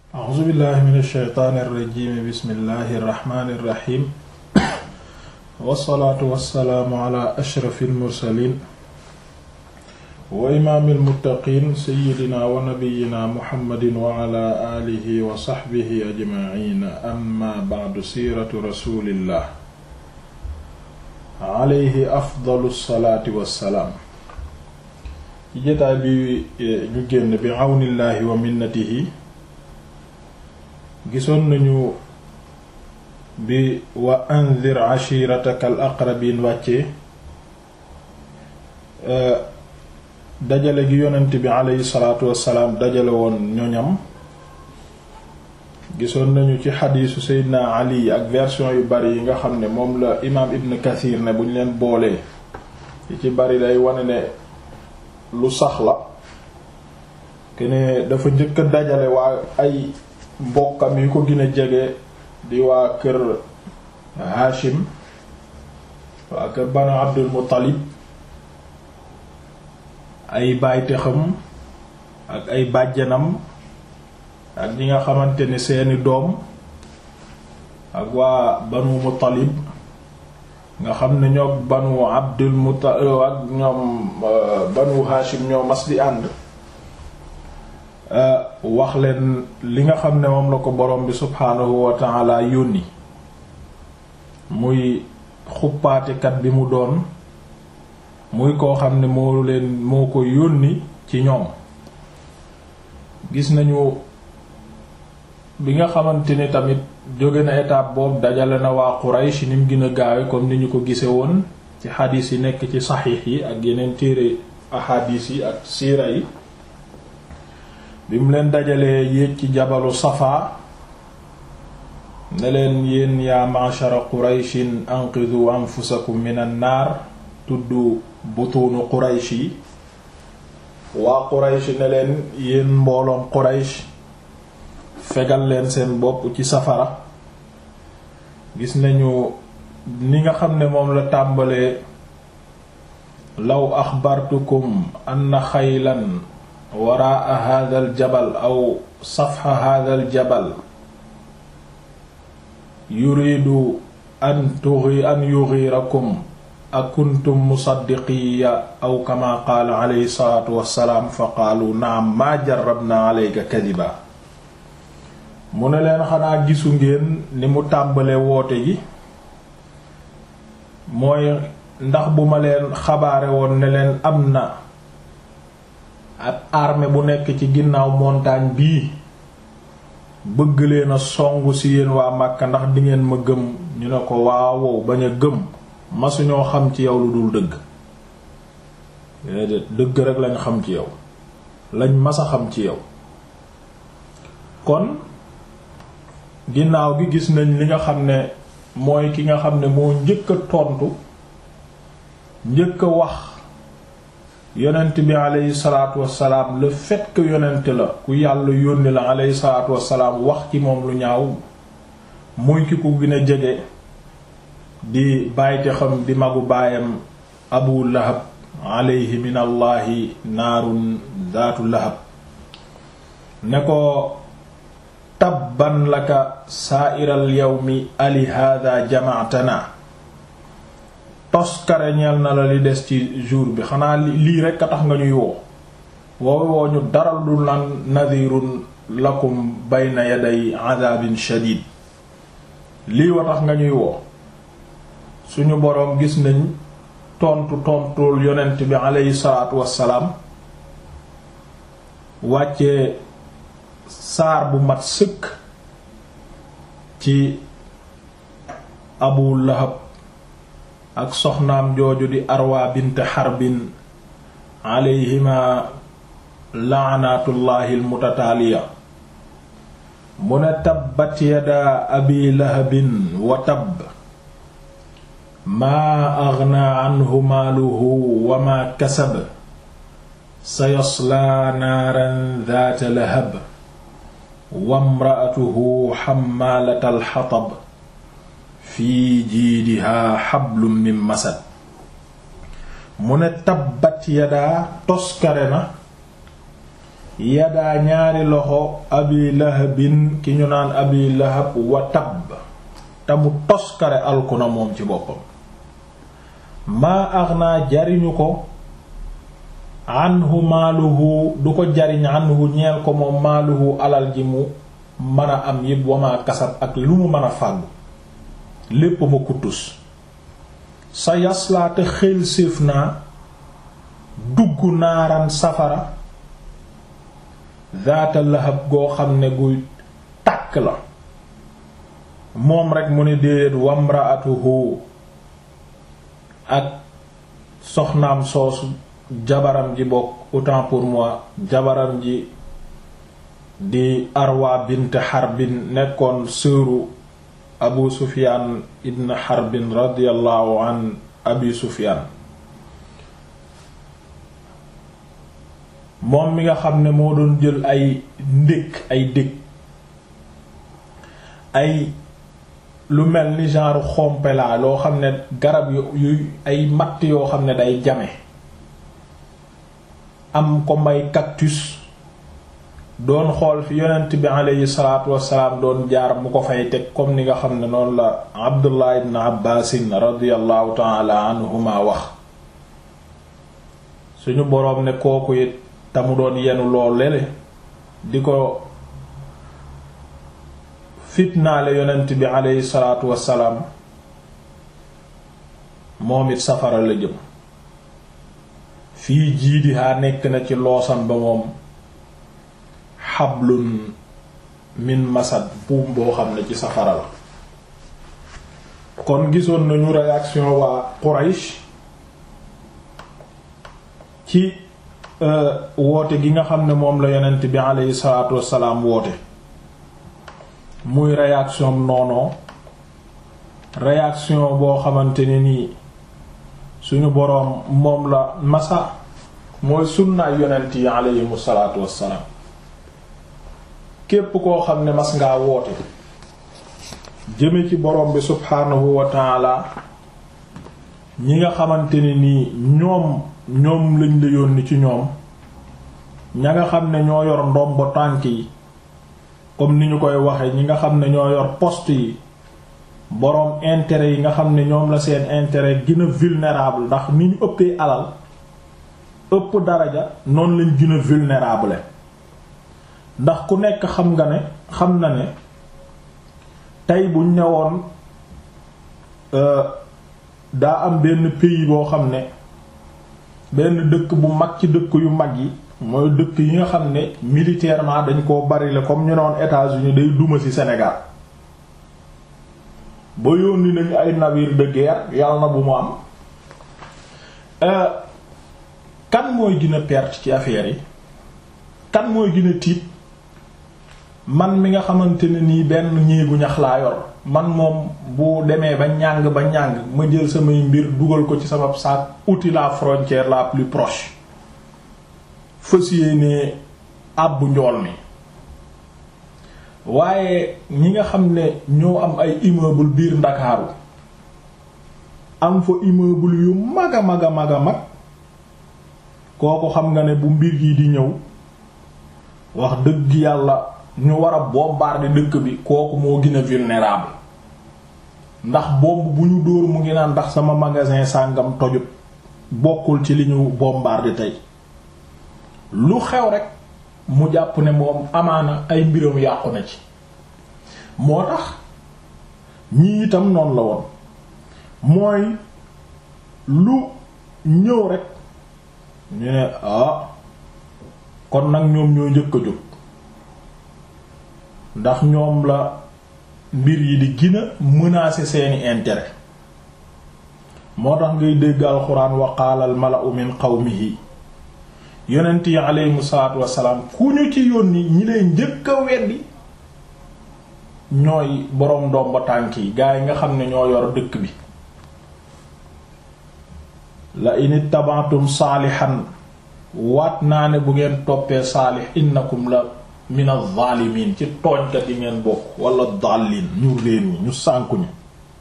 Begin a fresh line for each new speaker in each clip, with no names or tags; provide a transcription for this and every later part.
a'uuzu billahi min alsheytaani irrajimi bismillahi irrahmani irrahim wassalaatu wassalaamu ala ashrafi almursalin wa imaami almuttaqiin seyidina wa nabiyina muhammadin wa ala alihi wa saxbihi ajmaciin amma bacdu siiratu rasulillah alayhi afdalu salaati wassalaam ci jotaay bi ñu génn bi àwnillaahi wa minnatihi gisoon nañu bi wa anzir ashirataka al aqrabin wàccee dajale gi yonent bi aleyhi salaatu wassalaam dajale woon ñoñam gisoon nañu ci xadiisu seydina ali ak version yu bari yi nga xam ne moom la imaam ibn kathir ne bu ñu leen boolee yi ci bari day wane ne lu sax la kene dafa njëkk a dajale waa ay mbokkam yi ko gën a jege di waa kër Hashim waa kër Banu Abdul Muttalib ay bàytexam ak ay bàjjanam ak ñi nga xamante ne seeni doom ak waa Banu Muttalib nga xam ne ñoo Banu Abdul Muttalib ak ñoom Banu Hashim ñoo mas di ànd wax leen li nga xam ne moom la ko borom bi subhaanahu wa ta'ala yónni muy xuppaatekat bi mu doon muy koo xam ne moo leen moo ko yónni ci ñoom gis nañu bi nga xamante ni tamit jóge na étape boobu dajale na waa Quraysh ni mu gën a gaawe comme ni ñu ko gise woon ci xadiis yi nekk ci saxiix yi ak yeneen téere ahadis yi ak siira yi bi mu leen dajalee yéeg ci jabalu Safa ne leen yéen yaa ma'shara Qurayshin anqidhu anfusakum minan naar tudd butuunu Quraysh yi waa Quraysh ne leen yéen mbooloom Quraysh fegal leen seen bopp ci safara gis nañu ni nga xam ne moom la tàmbalee law axbartukum anna xaylan waraa hadal jabal aw safxa hadal jabal yuridu an tughi an yughirakum akuntum musaddiqiya aw kama qaala alayhi salaatu wassalaam fa qaalu naam maa jarrabna alayka kadiba mu ne leen xanaa gisu ngeen ni mu tàmbalee woote gi mooy ndax bu ma leen xabaare woon ne leen am na ab armée bu nekk ci ginnaaw montagne bii bëgg leen a songu ci yéen waa Makka ndax di ngeen ma gëm ñu ne ko waawow bañ a gëm masuñoo xam ci yow lu dul dëgg déedéet dëgg rek lañ xam ci yow lañ masa xam ci yow kon ginnaaw gi gis nañ li nga xam ne mooy ki nga xam ne moo njëkk a tontu njëkk a wax yonent bi aleyhi salaatu wassalaam le fait que yonent la ku yàlla yónni la aleyhi salaatu wassalaam wax ci moom lu ñaaw muy ki ku gën a jege di bàyyite xam di magu baayam abu lahab aleyhi min allahi naarun zaatu lahab ne ko tabban laka saairal yawmi ali hada jamaatana toskare ñeel na la li des ci jour bi xanaa lii rekk a tax nga ñuy woo woowe woo ñu daral du lan nadirun lakum bayna yaday adabin shadid lii wa tax nga ñuy woo suñu boroom gis nañ tontu tontul yonent bi aleyhi salaatu wassalaam wàccee saar bu mat sëkk ci abu lahab ak soxnaam jooju di arwa bint xarbin alayhima laanatullahi almutataaliya mu ne tabbat yada abi lahabin wa tabb maa aghnaa anhu maaluhu wa maa kasab sayaslaa naaran dhaata lahab wa imra'atuhu hammaalatal hatab fii jiidihaa hablum min masad mu ne tabbat yadaa toskare na yadaa ñaari loxo abi lahabin ki ñu naan abi lahab wa tabb te mu toskare alkuna moom ci boppam maa aghnaa jariñu ko anhu maaluhu du ko jariñ anhu ñeel ko moom maaluhu alal ji mu mën a am yépp wamaa kasab ak lu mu mën a fàggu lépp ma kuttus sa yaslaate xel séef naa dugg naaran safara zaata lahab goo xam ne guy tàkk la moom rekk mu ne déedéet wamraatuhu ak soxnaam soosu jabaram ji bokk autant pour moi jabaram ji di arwa bint xarbin nekkoon sëru abu sufiyaan ibn xarbin radiallahu an abi sufiyaan moom mi nga xam ne moo doon jël ay ndékk ay dëkk ay lu mel ni genre xompelaa loo xam ne garab yu ay matt yoo xam ne day jame am ko may cactus doon xool fi yonent bi aleyhi salaatu wassalaam doon jaar mu ko fay teg comme ni nga xam ne noonu la abdullah ibn abbaasin radiallahu taala anhuma wax suñu boroom ne kooku it te mu doon yenu lool lele di ko fitnaale yonent bi aleyhi salaatu wassalaam moom it safara la jëm fii jiidihaa nekk na ci loosam ba moom xablun min masad buum boo xam ne ci safara la kon gisoon nañu réaction waa Quraysh ci woote gi nga xam ne moom la yonent bi aleyhi salaatu wassalaam woote muy réaction noonoo réaction boo xamante ne nii suñu boroom moom la masa mooy sunnaay yonent yi aleyhimu salaatu wassalaam képp koo xam ne mas ngaa woote jëme ci boroom bi subhaanahu wa taala ñi nga xamante ne nii ñoom ñoom lañ la yónni ci ñoom ña nga xam ne ñoo yor ndombo tànk yi comme ni ñu koy waxe ñi nga xam ne ñoo yor poste yi boroom intérêt yi nga xam ne ñoom la seen intérêt gën a vulnérable ndax ni ñu ëppee alal ëpp daraja noonu lañ gën a vulnérable ndax ku nekk xam nga ne xam na ne tey buñ ñëwoon daa am benn pays boo xam ne benn dëkk bu mag ci dëkk yu mag yi mooy dëkk yi nga xam ne militairement dañ koo bari la comme ñu noon États-Unis day duma ci Sénégal ba yónni nañu ay navire de guerre yàlla na bu mu am kan mooy gën a perte ci affaire yi kan mooy gën a tiit man mi nga xamante ne nii benn ñéegu ñax laa yor man moom bu demee ba ñàng ba ñàng ma jël samay mbir dugal ko ci sama sac outil la frontière la plus proche fas yéene àbbu njool mi waaye ñi nga xam ne ñoo am ay immeuble biir Ndakaaru am fa immeuble yu mag a mag a mag a mag kooku xam nga ne bu mbir yi di ñëw wax dëgg yàlla ñu war a bombarder dëkk bi kooku moo gën a vulnérable ndax bombe bu ñu dóor mu ngi naan ndax sama magasin sàngam tojut bokkul ci li ñu bombarder tey lu xew rek mu jàpp ne moom amaana ay mbiram yàqu na ci moo tax ñii itam noonu la woon mooy lu ñëw rek ñu ne ah kon nag ñoom ñoo njëkk a jóg ndax ñoom la mbir yi di gën a menacer seeni intérêt moo tax ngay dégg alxuraan wa qaala al mala'u min qawmihi yonent yi aleyhimu salaatu wassalaam ku ñu ci yónni ñi lay njëkk a weddi ñooy boroom ndomba tànk yi gaa yi nga xam ne ñoo yor dëkk bi la in ittaba'tum saalihan waat naa ne bu ngeen toppee saalix innakum la min az-zalimin ci tooñkat yi ngeen bokk wala dallin ñu réer ñi ñu sànku ñu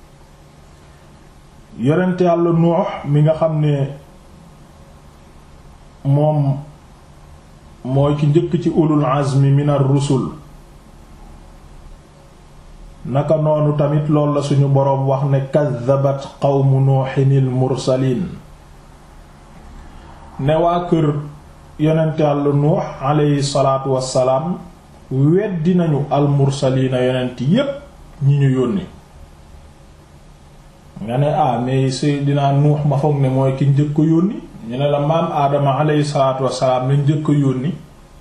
yonent yàlla Nuux mi nga xam ne moom mooy ki njëkk ci ulul azmi min ar-rusul naka noonu tamit loolu la suñu boroom wax ne kaddabat qawmu nuuhinil mursaliin ne waa kër yonent Yàlla nuux aleyhi salaatu wassalaam weddi nañu al mursaliina yonent yépp ñi ñu yónni nga ne ah mais Seydina nuux ma foog ne mooy ki njëkk a yónni ñu ne la maam aadama aleyhi salaatu wassalaam lañ njëkk a yónni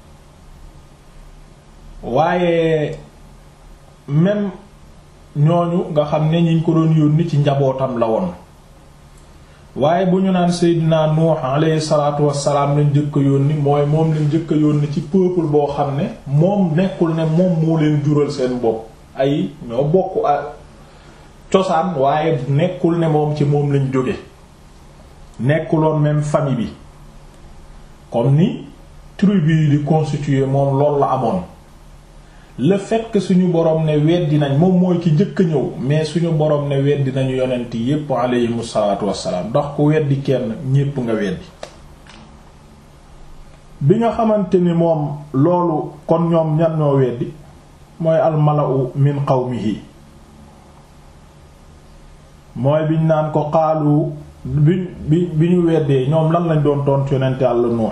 waaye même ñooñu nga xam ne ñiñ ko doon yónni ci njabootam la woon waaye bu ñu naan Seydina Nuux alayhi salaatu wassalaam lañ njëkk a yónni mooy moom lañ njëkk a yónni ci peuple boo xam ne moom nekkul ne moom moo leen jural seen bopp ay ñoo bokk ak cosaan waaye nekkul ne moom ci moom lañ jóge nekkuloon même famille bi comme ni tribu yi di constituer moom loolu la amoon le fait que suñu borom ne weddi nañ moom mooy ki njëkk a ñëw mais suñu borom ne weddi nañu yonent yépp aleyhimu salaatu wassalaam ndax ku weddi kenn ñépp nga weddi bi nga xamante ni moom loolu kon ñoom ñan ñoo weddi mooy almalau min qawmihi mooy biñ naan ko xaalu bi bi bi ñu weddee ñoom lan lañ doon tontu yonent Yàlla Nuux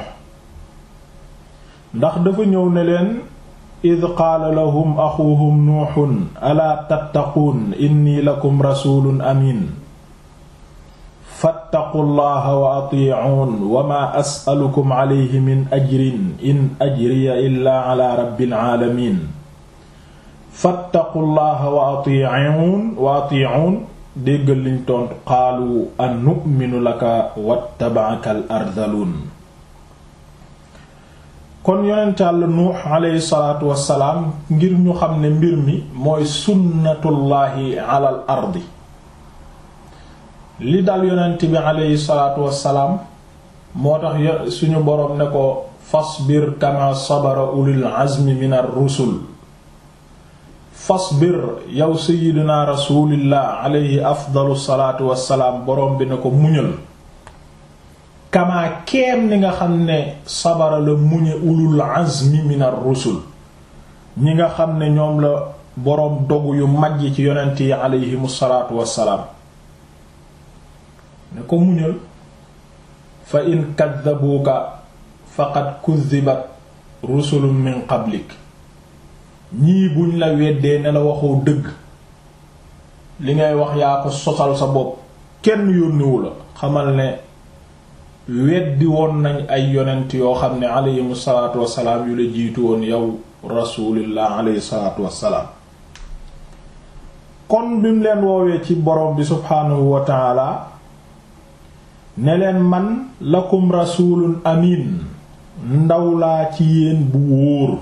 ndax dafa ñëw ne leen id qaala lahum axuhum nuuxun alaa tattaquun inni lakum rasulun amin fattaqu llaha wa atiicuun wa maa as'alukum alayhi min ajrin in ajriya illaa ala rabbil aalamiin fattaqu llaha wa atiicuun wa atiicuun déggal liñ tontu qaalu an nu'minu laka wattaba'aka al ardaluun kon yonent Yàlla nuux alayhi salaatu wassalaam ngir ñu xam ne mbir mi mooy sunnatullaahi alal ardi li dal yonent bi alayhi salaatu wassalaam moo tax suñu boroom ne ko fasbir kama sabara ulul azmi minar rusul fasbir yow sayyidina rasulillah alayhi afdalu salaatu wassalaam boroom bi ne ko muñal kamaa keem ni nga xam ne sabara la muñe ulul azmi minar rusul ñi nga xam ne ñoom la boroom dogu yu mag yi ci yonent yi aleyhimu salaatu wassalaam ne ko muñal fa in kaddabuuka faqad kuddibat rusulun min qablik ñii buñ la weddee ne la waxoo dëgg li ngay wax yaa ko sosal sa bopp kenn yónniwu la xamal ne weddi woon nañ ay yonent yoo xam ne aleyhimu salaatu wassalaam yu la jiitu woon yow rasulillah aleyhi salaatu wassalaam kon bi mu leen woowee ci borom bi subhaanahu wa taala ne leen man lakum rasulun amin ndaw laa ci yéen bu wóor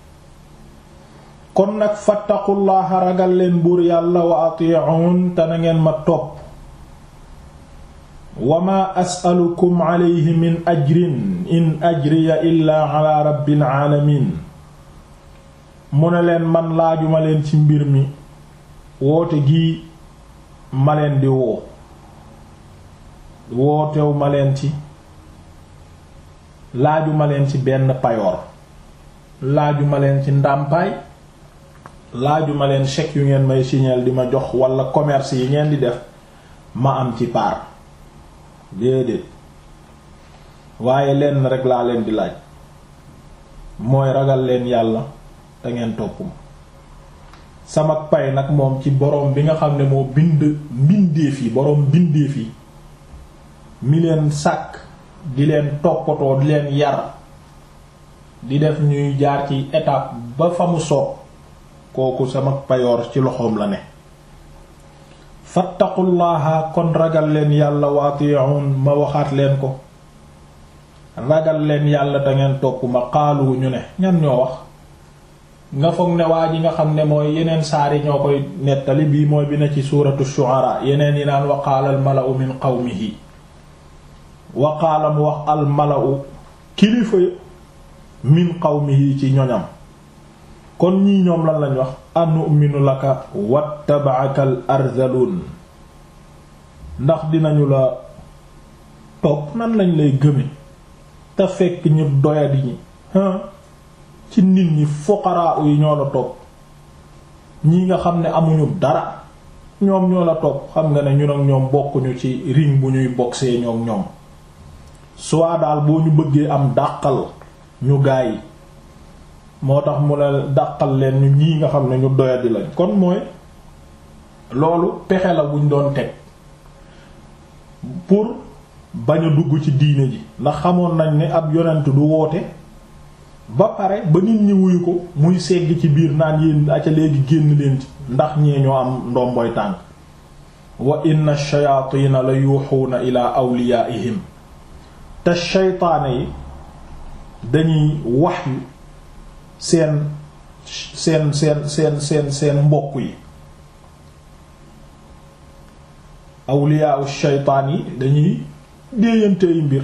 kon nag fattaqullaha ragal leen buur yàlla wa ati'un te na ngeen ma topp wa ma as'alukum alayhi min ajrin in ajriya illaa ala rabbil alamin mu ne leen man laajuma leen ci mbir mi woote gi ma leen di woo wootew ma leen ci laajuma leen ci benn payoor laajuma leen ci ndàmpaay laajuma leen chèque yu ngeen may signal di ma jox wala commerce yi ngeen di def ma am ci part déedéet waaye lenn rek laa leen di laaj mooy ragal leen yàlla te ngeen topp ma sama pay nag moom ci boroom bi nga xam ne moo bind mbindeef yi boroom bindeef yi mi leen sàkk di leen toppatoo di leen yar di def ñuy jaar ci étape ba fa mu soob kooku sama payoor ci loxoom la ne fattaqullaha kon ragal leen yàlla wa ati'un ma waxaat leen ko ragal leen yàlla da ngeen topp ma xaalu ñu ne ñan ñoo wax nga foog ne waa ji nga xam ne mooy yeneen saari ñoo koy nettali bii mooy bi na ci suuratu shu'ara yeneen yi naan wa qaala al mala'u min qawmihi wa qaala mu wax al mala'u kilifa min qawmihi ci ñoñam kon ñii ñoom lan lañ wax anu'minu laka wattaba'aka al arzalun ndax dinañu la topp nan lañ lay gëme te fekk ñu doyadi ñi ci nit ñi fuqaraa yi ñoo la topp ñi nga xam ne amuñu dara ñoom ñoo la topp xam nga ne ñun ak ñoom bokkuñu ci ring bu ñuy boxee ñoom ñoom soit daal boo ñu bëggee am dàqal ñu gaay moo tax mu ne dàqal leen ñu ñii nga xam ne ñu doyadi lañ kon mooy loolu pexe la buñ doon teg pour bañ a dugg ci diine ji ndax xamoon nañ ne ab yonent du woote ba pare ba nit ñi wuyu ko muy segg ci biir naan yéen aca léegi génn leen ci ndax ñee ñoo am ndomboy tànk wa inna shayaatiina la yuuxuuna ila awliyaa'ihim te shaytaane yi dañuy wax yu seen seen seen seen seen seen mbokk yi awliyaa'u shaytaan yi dañuy déeyantey mbir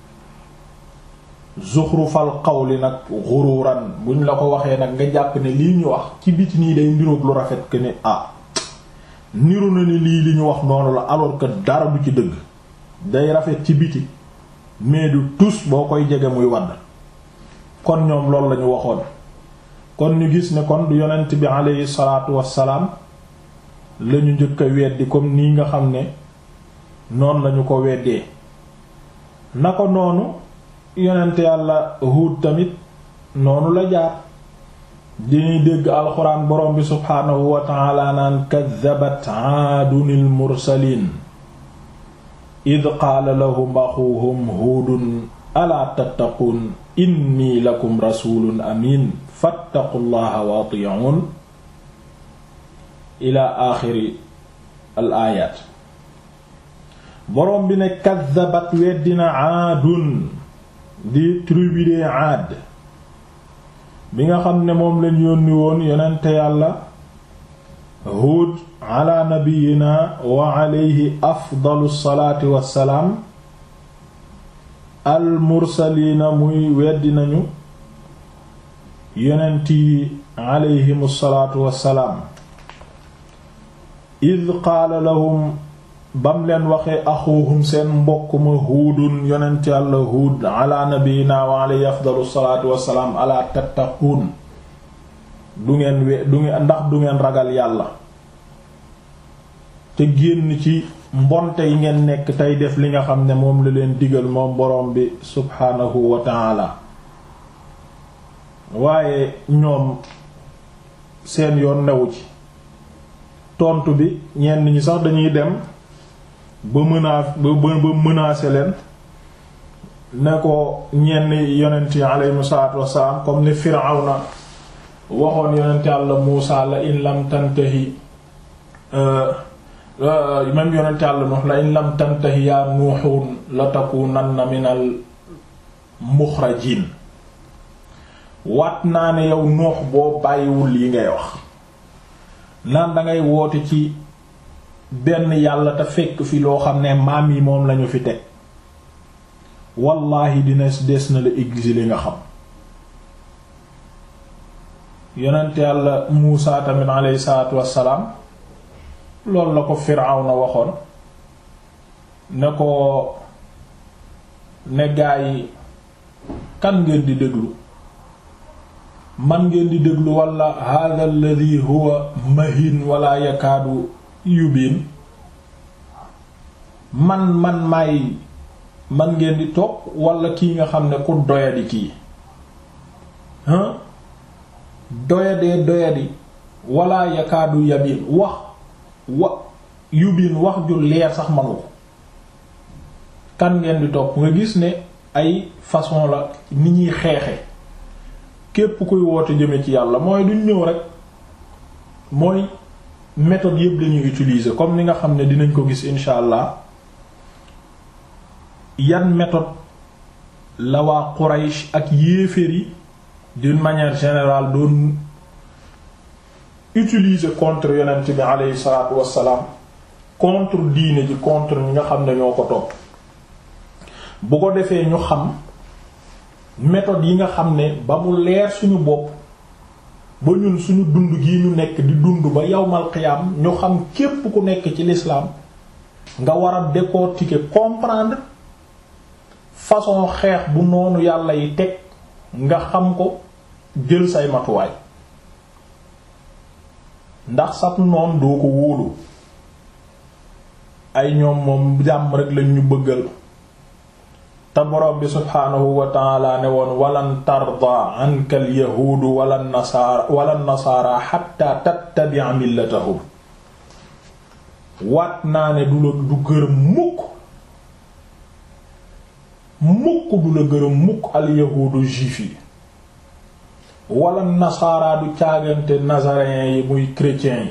zuxrufal qawli nag xururan buñ la ko waxee nag nga jàpp ne lii ñu wax ci biti nii day niroog lu rafet que ne ah niru na ni lii li ñu wax noonu la alors que dara du ci dëgg day rafet ci biti mais du tus boo koy jege muy wadd kon ñoom loolu lañu waxoon kon ñu gis ne kon du yonent bi aleyhi salaatu wassalaam lañu njëkk a weddi comme nii nga xam ne noonu lañu ko weddee na ko noonu yonent yàlla Huud tamit noonu la jaar diñuy dégg alxuraan borom bi subhaanahu wa ta'ala naan kaddabat aadunil mursaliin id qaala lahum axuuhum huudun alaa tattaquun inni lakum rasuulun amiin fattaqullaha wa atii'uun ila aaxiri al aayaat borom bi ne kaddabat weddina aadun di tribu de aad bi nga xam ne moom lañ yónni woon yonente yàlla Huud ala nabiyina wa alayhi afdalu salaati wassalaam al mursaliina muy weddi nañu yonent yi alayhimu salaatu wassalaam id qaala lahum bam leen waxee axuhum seen mbokk ma huudun yonent yàlla huud ala nabiyina wa alayhi afdalu salaatu wassalaam ala tattaquun du ngeen we du ngeen ndax du ngeen ragal yàlla te génn ci mbonte yi ngeen nekk tey def li nga xam ne moom la leen digal moom borom bi subhaanahu wa taala waaye ñoom seen yoon newu ci tontu bi ñenn ñi sax dañuy dem ba menace ba ba menacer leen ne ko ñenn yonent yi aleyhimu salaatu wassalaam comme ni Firawna waxoon yonent Yàlla Muusaa la in lam tantahi même yonent Yàlla Nuux la in lam tantahi yaa Nuuxun la takuunanna minal muxrajiin waat naa ne yow Nuux boo bàyyiwul yi ngay wax naan dangay woote ci benn yàlla te fekk fi loo xam ne maam yi moom lañu fi teg wallaahi dina des na la exiler nga xam yonent yàlla Muusa tamit alayhi salaatu wassalaam loolu la ko Firawna waxoon ne ko ne gaa yi kan ngeen di déglu man ngeen di déglu wala hadha alladhi huwa mahin wala yakaadu yubiin man man may man ngeen di topp wala kii nga xam ne ku doyadi kii hein doyadee doyadi wala yakaadu yabiin wax wa yubiin wax ju leer sax manu ko kan ngeen di topp nga gis ne ay façon la ni ñuy xeexe képp kuy woote jëme ci yàlla mooy duñ ñëw rek mooy méthode yëpp lañuy utiliser comme ni nga xam ne dinañ ko gis insha allah yan méthode la waa Quraysh ak yéeféer yi d'une manière générale doon utiliser contre yonent bi aleyhi salaatu wassalaam contre diine ji contre ñi nga xam ne ñoo ko topp bu ko defee ñu xam méthode yi nga xam ne ba mu leer suñu bopp ba ñun suñu dund gi ñu nekk di dund ba yawmal qiyaam ñu xam képp ku nekk ci l'islam nga war a décortiquer comprendre façon xeex bu noonu yàlla yi teg nga xam ko jël say matuwaay ndax sab noon doo ko wóolu ay ñoom moom jàmm rek lañ ñu bëggal te borom bi subhaanahu wa taala ne woon walan tarda anka al yahuudu wala nasaara wala nasaara xatta tattabi'a millatahum waat naa ne du la du gërëm mukk mukk du la gërëm mukk al yahuudu juif yi wala nasaara du caagante nazaréens yi muy chrétiens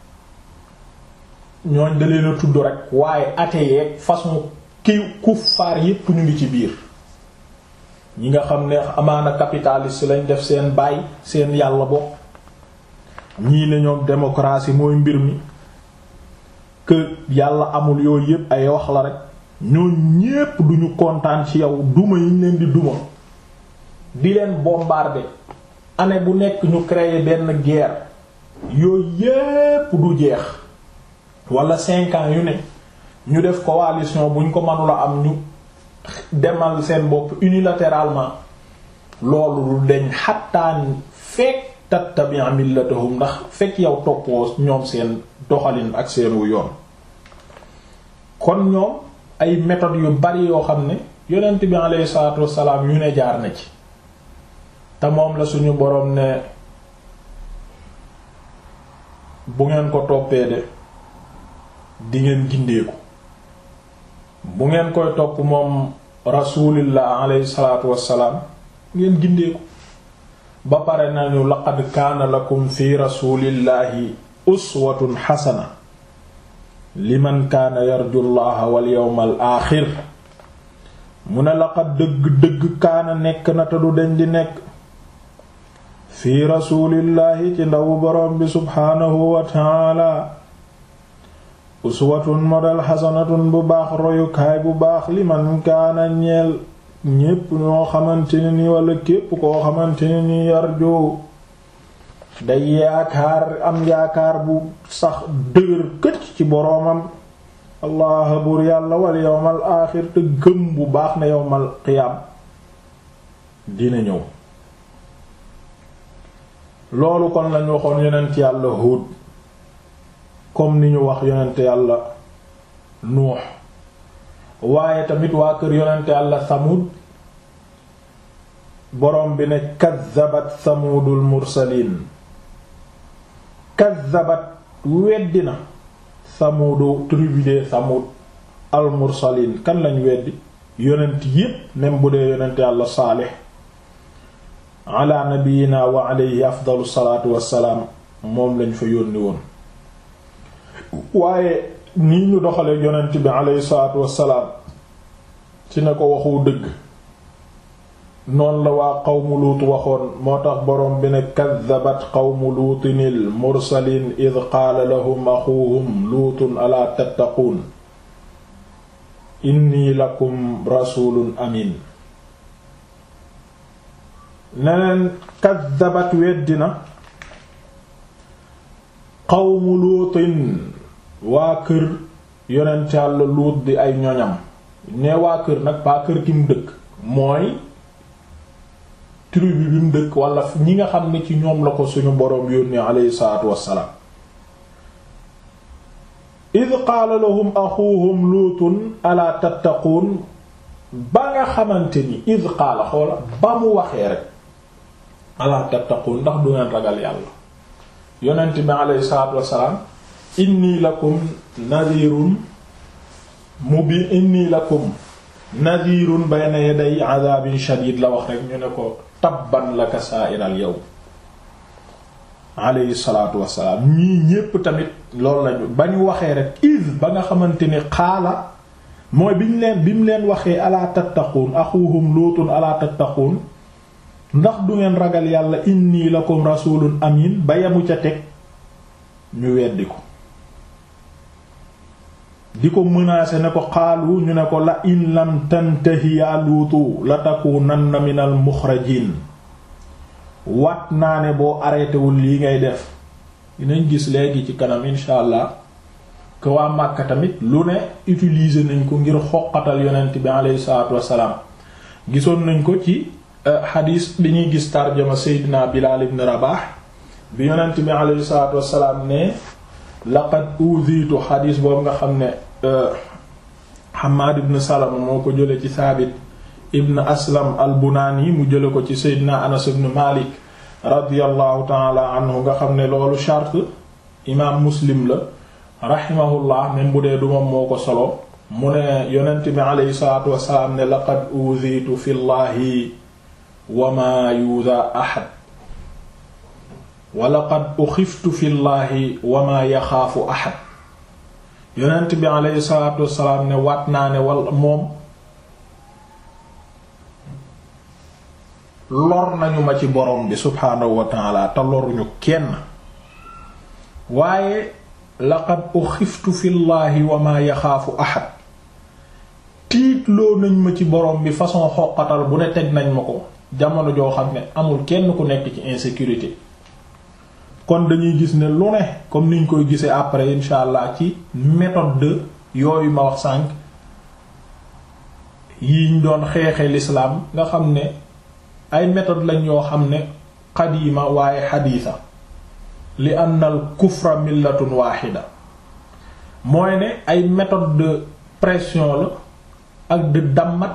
yi ñooñ da leen a tudd rek waaye athée yeeg façon ki kuffaar yépp ñu ngi ci biir ñi nga xam ne amaana capitaliste lañ def seen baay seen yàlla bopp ñii ne ñoom démocratie mooy mbir mi que yàlla amul yooyu yépp ay wax la rek ñoo ñépp duñu kontaan ci yow duma yi ñu leen di duma di leen bombarder année bu nekk ñu créer benn guerre yooyu yépp du jeex wala cinq ans yu ne ñu def coalition buñ ko mënula am ñu demal seen bopp unilatéralement loolu du deñ xattaan fekk tattabi' millatahum ndax fekk yow toppoo ñoom seen doxalin ak seen wu yoon kon ñoom ay méthodes yu bari yoo xam ne yonent bi alayhi salaatu wassalaam yu ne jaar na ci te moom la suñu boroom ne bu ngeen ko toppee de di ngeen gindeeku bu ngeen koy topp moom rasulillah alayhi salaatu wassalaam ngeen gindeeku ba pare nañu laqad kaana lakum fi rasulillahi uswatun xasana liman kaana yarju llaha wal yawmal aaxir mu ne laqad dëgg-dëgg kaana nekk na te du deñ di nekk fi rasulillahi ci ndawu boroom bi subhaanahu wa taala uswatun model xasanatun bu baax royukaay bu baax liman kaana ñeel ñépp ñoo xamante ne ni wala képp koo xamante ne ni yarju day yaakaar am yaakaar bu sax dëgër këcc ci boroomam allah buur yàlla wal yawmal aaxir te gëm bu baax na yawmal qiyaam dina ñëw loolu kon lañu waxoon yonent yàlla Huud comme ni ñu wax yonent yàlla Nuux waaye tamit waa kër yonent yàlla Samud borom bi ne kaddabat Samudul mursaliin kaddabat weddi na Samudu tribu de Samud al mursaliin kan lañ weddi yonent yépp même bu dee yonent yàlla Saalix ala nabiyina wa alayhi afdalu salaatu wassalaam moom lañ fa yónni woon waaye nii ñu doxale yonent bi alayhi salaatu wassalaam ci na ko waxu dëgg noonu la waa qawmu luut waxoon moo tax boroom bi ne kaddabat qawmu luutinil mursaliin id qaala lahum axuuhum luutun alaa tattaquun inni lakum rasuulun amin neneen kaddabat weddina qawmu luutin waa kër yonent Yàlla luut di ay ñoñam ne waa kër nag baa kër ki mu dëkk mooy tribu bi mu dëkk wala ñi nga xam ne ci ñoom la ko suñu boroom yónnee alayhi salaatu wassalaam id qaala lahum axuuhum luutun alaa tattaquun ba nga xamante ni id qaala xoola ba mu waxee rek alaa tattaquun ndax du ngeen ragal yàlla yonent bi alayhi salaatu wassalaam inni lakum nadirun mubi inni lakum nadirun bayna yaday adabin shadid la wax rek ñu ne ko tabban laka sa'iral yawm alayhi salaatu wassalaam ñii ñépp tamit loolu lañu ba ñu waxee rek iz ba nga xamante ni xaala mooy bi ñu leen bi mu leen waxee alaa tattaquun axuhum luutun alaa tattaquun ndax du ngeen ragal yàlla inni lakum rasulun amin ba yamu ca teg ñu weddi ko di ko menacer ne ko xaalu ñu ne ko la in lam tantahi yaa luutu la takunanna minal muxrajin wat naa ne boo arrêté wul lii ngay def dinañ gis léegi ci kanam insha allah que waa Màkka tamit lu ne utiliser nañ ko ngir xoqatal yonent bi alayhi salaatu wassalaam gisoon nañ ko ci xadiis bi ñuy gis tarjama seydina Bilaal ibn Rabaah bi yonent bi alayhi salaatu wassalaam ne laqad uziitu xadiis boobu nga xam ne Hammaad ibn Salama moo ko jële ci Saabit ibn Aslam al-Bunaani mu jële ko ci seydina Anas ibn Maalik radiyallahu taala anhu nga xam ne loolu charte imaam Muslim la rahimahullah même bu dee du moom moo ko solo mu ne yonent bi alayhi salaatu wassalaam ne laqad uziitu fi llahi wa maa yuudaa ahad wa laqad uxiftu fi llahi wa maa yaxaafu ahad yonent bi alayhi salaatu wassalaam ne waat naa ne wal moom lor nañu ma ci borom bi subhaanahu wa taala te loruñu kenn waaye laqad uxiftu fi llahi wa maa yaxaafu ahad tiitloo nañ ma ci borom bi façon xoqatal bu ne teg nañ ma ko jamono joo xam ne amul kenn ku nekk ci insécurité kon dañuy gis ne lu ne comme niñ koy gisee après insha allah ci méthode de yooyu ma wax sànq yiñ doon xeexe l'islam nga xam ne ay méthode lañ yoo xam ne qadima waaye xadiisa li anna al kufra millatun waaxida mooy ne ay méthode de pression la ak de dammat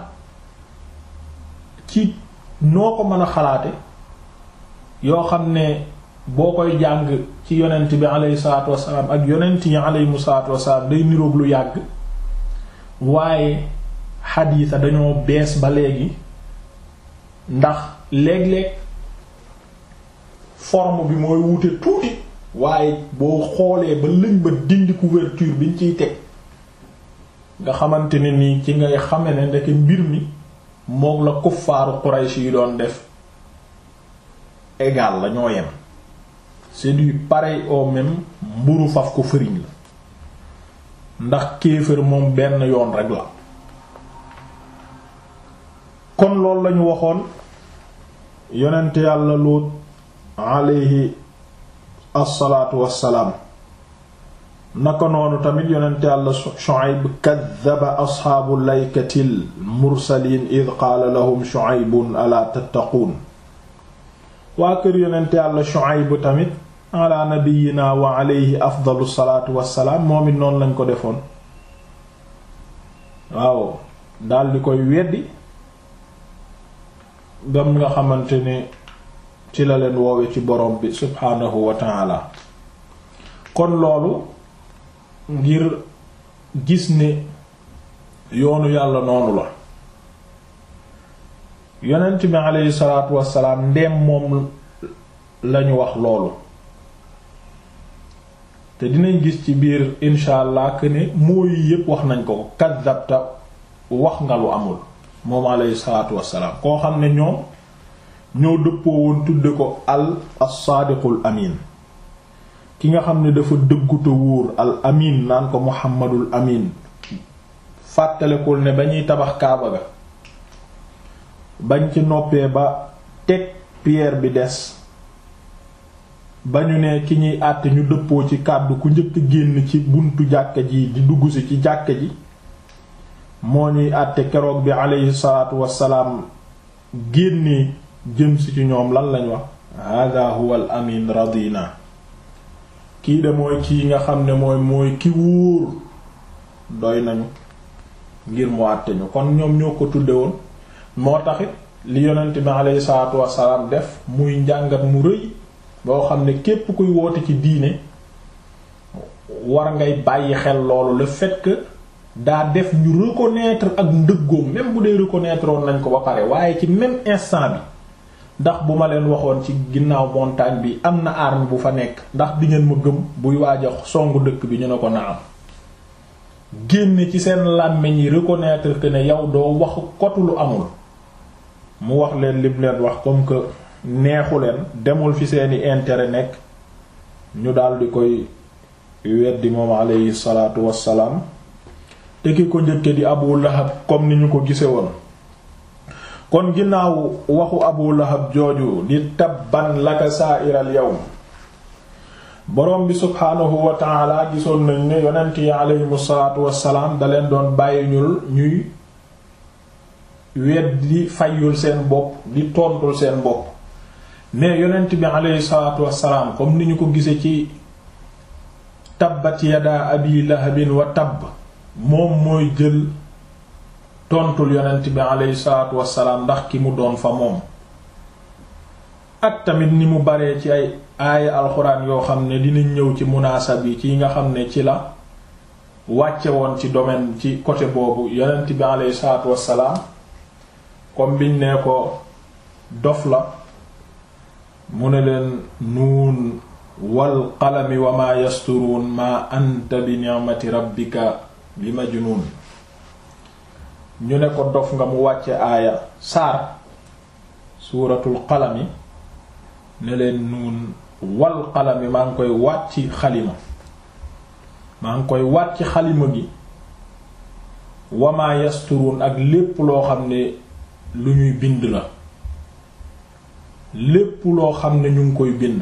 ci noo ko mën a xalaate yoo xam ne boo koy jàng ci yonent bi aleyhi salaatu wasalaam ak yonent yi aleyhimu salaatu wasalaam day niroog lu yàgg waaye xadiisa dañoo bees ba léegi ndax léeg-léeg forme bi mooy wute tuuti waaye boo xoolee ba lëñ ba dindi couverture biñ ciy teg nga xamante ne nii ci ngay xame ne ndeke mbir mi mook la kuffaaru Quraysh yi doon def égal la ñoo yem c'est du pareil au même mburu faf ko fëriñ la ndax kéefër moom benn yoon rek la kon loolu lañu waxoon yonent yàlla Luut alayhi assalaatu wassalaam naka noonu tamit yonent yàlla Shu'ayb kaddaba asxaabu laykatil mursaliin id qaala lahum Shu'aybun alaa tattaquun waa kër yonent yàlla Shu'ayb tamit ala nabiyyina wa alayhi afdalu salaatu wassalaam moom it noonu lañ ko defoon waaw daldi koy weddi bam nga xamante ne ci la leen woowe ci borom bi subhaanahu wa ta'ala kon loolu ngir gis ne yoonu yàlla noonu la yonent bi aleyhi salaatu wassalaam ndeem moom lañu wax loolu te dinañ gis ci biir insha allah que ne mooy yépp wax nañ ko kaddabta wax nga lu amul moom aleyhi salaatu wassalaam koo xam ne ñoom ñoo dëppoo woon tudde ko al as-saadiqul amin ki nga xam ne dafa dëgguta wóor al amin naan ko muhammadul amin fàttalekul ne ba ñuy tabax kaaba ga bañ ci noppee ba teg pierre bi des ba ñu ne ki ñuy àtte ñu dëppoo ci kàddu ku njëkk génn ci buntu jàkka ji di dugg si ci jàkka ji moo ñuy àtte keroog bi aleyhi salaatu wassalaam génnee jëm si ci ñoom lan lañ wax hada huwa al amin radina kii de mooy kii nga xam ne mooy mooy ki wóor doy nañu ngir mu àtte ñu kon ñoom ñoo ko tudde woon moo taxit li yonent bi aleyhi salaatu wassalaam def muy njàngat mu rëy boo xam ne képp kuy woote ci diine war ngay bàyyi xel loolu le fait que daa def ñu reconnaître ak ndëggoom même bu dee reconnaître woon nañ ko ba pare waaye ci même instant bi ndax bu ma leen waxoon ci ginnaaw montagne bi am na arme bu fa nekk ndax di ngeen ma gëm buy waaj a songu dëkk bi ñu ne ko na am génne ci seen làmmiñ yi reconnaître que ne yow doo wax kotu lu amul mu wax leen lim leen wax comme que neexu leen demul fi seeni intérêt nekk ñu daldi koy weddi moom alayhi salaatu wassalaam te ki ko njëkke di Abu Lahab comme ni ñu ko gise woon kon ginnaaw waxu Abu Lahab jooju di tabban laka sa'iral yawm borom bi subhaanahu wa ta'ala gisoon nañ ne yonent yi alayhimu salaatu wassalaam da leen doon bàyyi ñul ñuy wet di fayul seen bopp di tontul seen bopp mais yonent bi aleyhi salaatu wassalaam comme ni ñu ko gise ci tabbat yadaa abi lahabin wa tabb moom mooy jël tontul yonent bi aleyhi salaatu wassalaam ndax ki mu doon fa moom ak tamit ni mu baree ci ay aaya alxuraan yoo xam ne dinañ ñëw ci munaasab yi ci nga xam ne ci la wàcce woon ci domaine ci côté boobu yonent bi aleyhi salaatu wassalaam comme biñ ne ko dof la mu ne leen nuun wal qalami wa maa yasturuun maa anta bi ni'mati rabbika bi majnuun ñu ne ko dof nga mu wàcce aaya saar suuratul qalami ne leen nuun wal qalami maa ngi koy wàcc xalima maa ngi koy wàcc xalima gi wa maa yasturuun ak lépp loo xam ne lu ñuy bind la lépp loo xam ne ñu ngi koy bind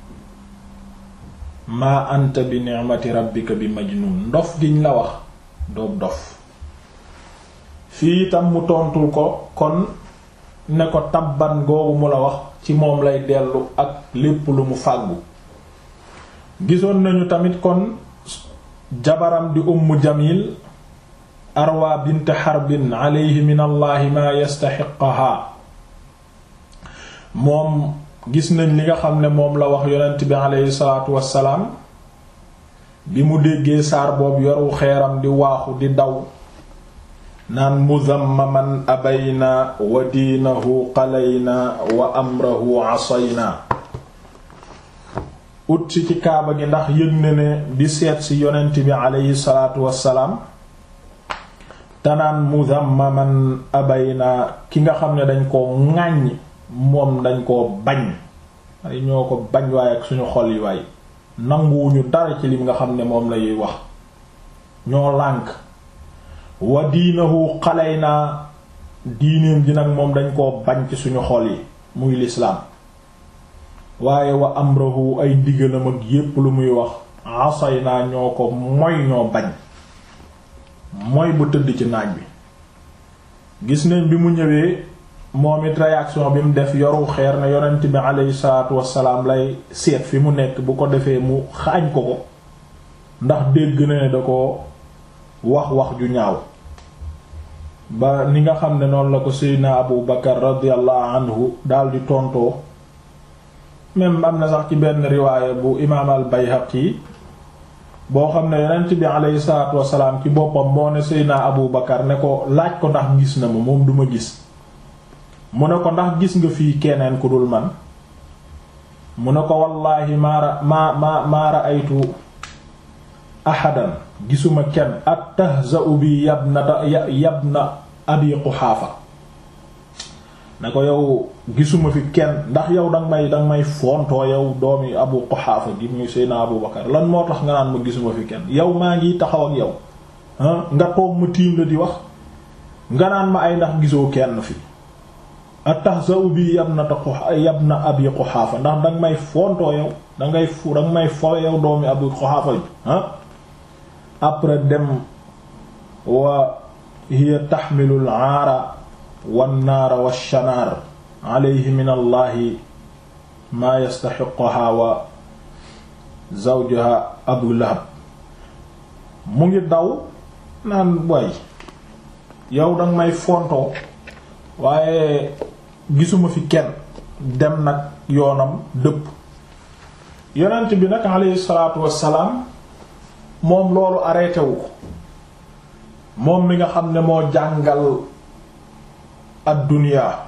maa anta bi ni'mati rabbika bi majnun ndof giñ la wax doob dof fii itam mu tontul ko kon ne ko tabban googu mu la wax ci moom lay dellu ak lépp lu mu fàggu gisoon nañu tamit kon jabaram di umm jamil arwa bint xarbin alayhi min allahi ma yastaxiqaha moom gis nañ li nga xam ne moom la wax yonent bi aleyhi salaatu wassalaam bi mu déggee saar boobu yoru xeeram di waaxu di daw naan muzammaman abayna wa diinahu qalayna wa amrahu asayna ut si ci kaaba gi ndax yëg na ne di seet si yonent bi aleyhi salaatu wassalaam tanaan muzammaman abayna ki nga xam ne dañ koo ŋàññ moom dañ koo bañ ay ñoo ko bañ waaye ak suñu xol yi waay nanguwuñu dara ci lim nga xam ne moom lay wax ñoo lànk wa diinahu xaley naa diineem ji nag moom dañ koo bañ ci suñu xol yi muy lislaam waaye wa amrahu ay ndigalam ak yépp lu muy wax asay naa ñoo ko moy ñoo bañ mooy bu tëdd ci naaj bi gis nañ bi mu ñëwee moom it réaction bi mu def yoru xeer na yonent bi aleyhi salaatu wassalaam lay seet fi mu nekk bu ko defee mu xaañ ko ko ndax dégg na ne da ko wax wax ju ñaaw ba ni nga xam ne noonu la ko seydna abu bakar radiallahu anhu daldi tontoo même am na sax ci benn riwaaya bu imaam al bayhaqi boo xam ne yonent bi aleyhi salaatu wassalaam ci boppam moo ne seydna abu bakar ne ko laaj ko ndax gis na ma moom duma gis mu ne ko ndax gis nga fii keneen ku dul man mu ne ko wallaahi maara maa maa maara aytu ahadan gisuma kenn attahza'u bi yabna yabna abi quxaafa ne ko yow gisuma fi kenn ndax yow danga may danga may fontoo yow doomi abu quxaafa gi muy seyna abu bakar lan moo tax nga naan ma gisuma fi kenn yow maa ngi taxaw ak yow nga toog ma tiim la di wax nga naan ma ay ndax gisoo kenn fi attahza'u bi yabna yabna abi quxaafa ndax danga may fontoo yow dangay fu danga may fo yow doomi abu quxaafa ji après dem wa hiya taxmilu al-aara wan-naara wash-shanaar alayhi min allahi maa yastaxiquha wa zawjuha abu lahab mu ngi daw naan way yow danga may fontoo waaye gisuma fi kenn dem nag yoonam dëpp yonent bi nag alayhi salaatu wassalaam moom loolu arrêté wu ko moom mi nga xam ne moo jàngal ad-dunya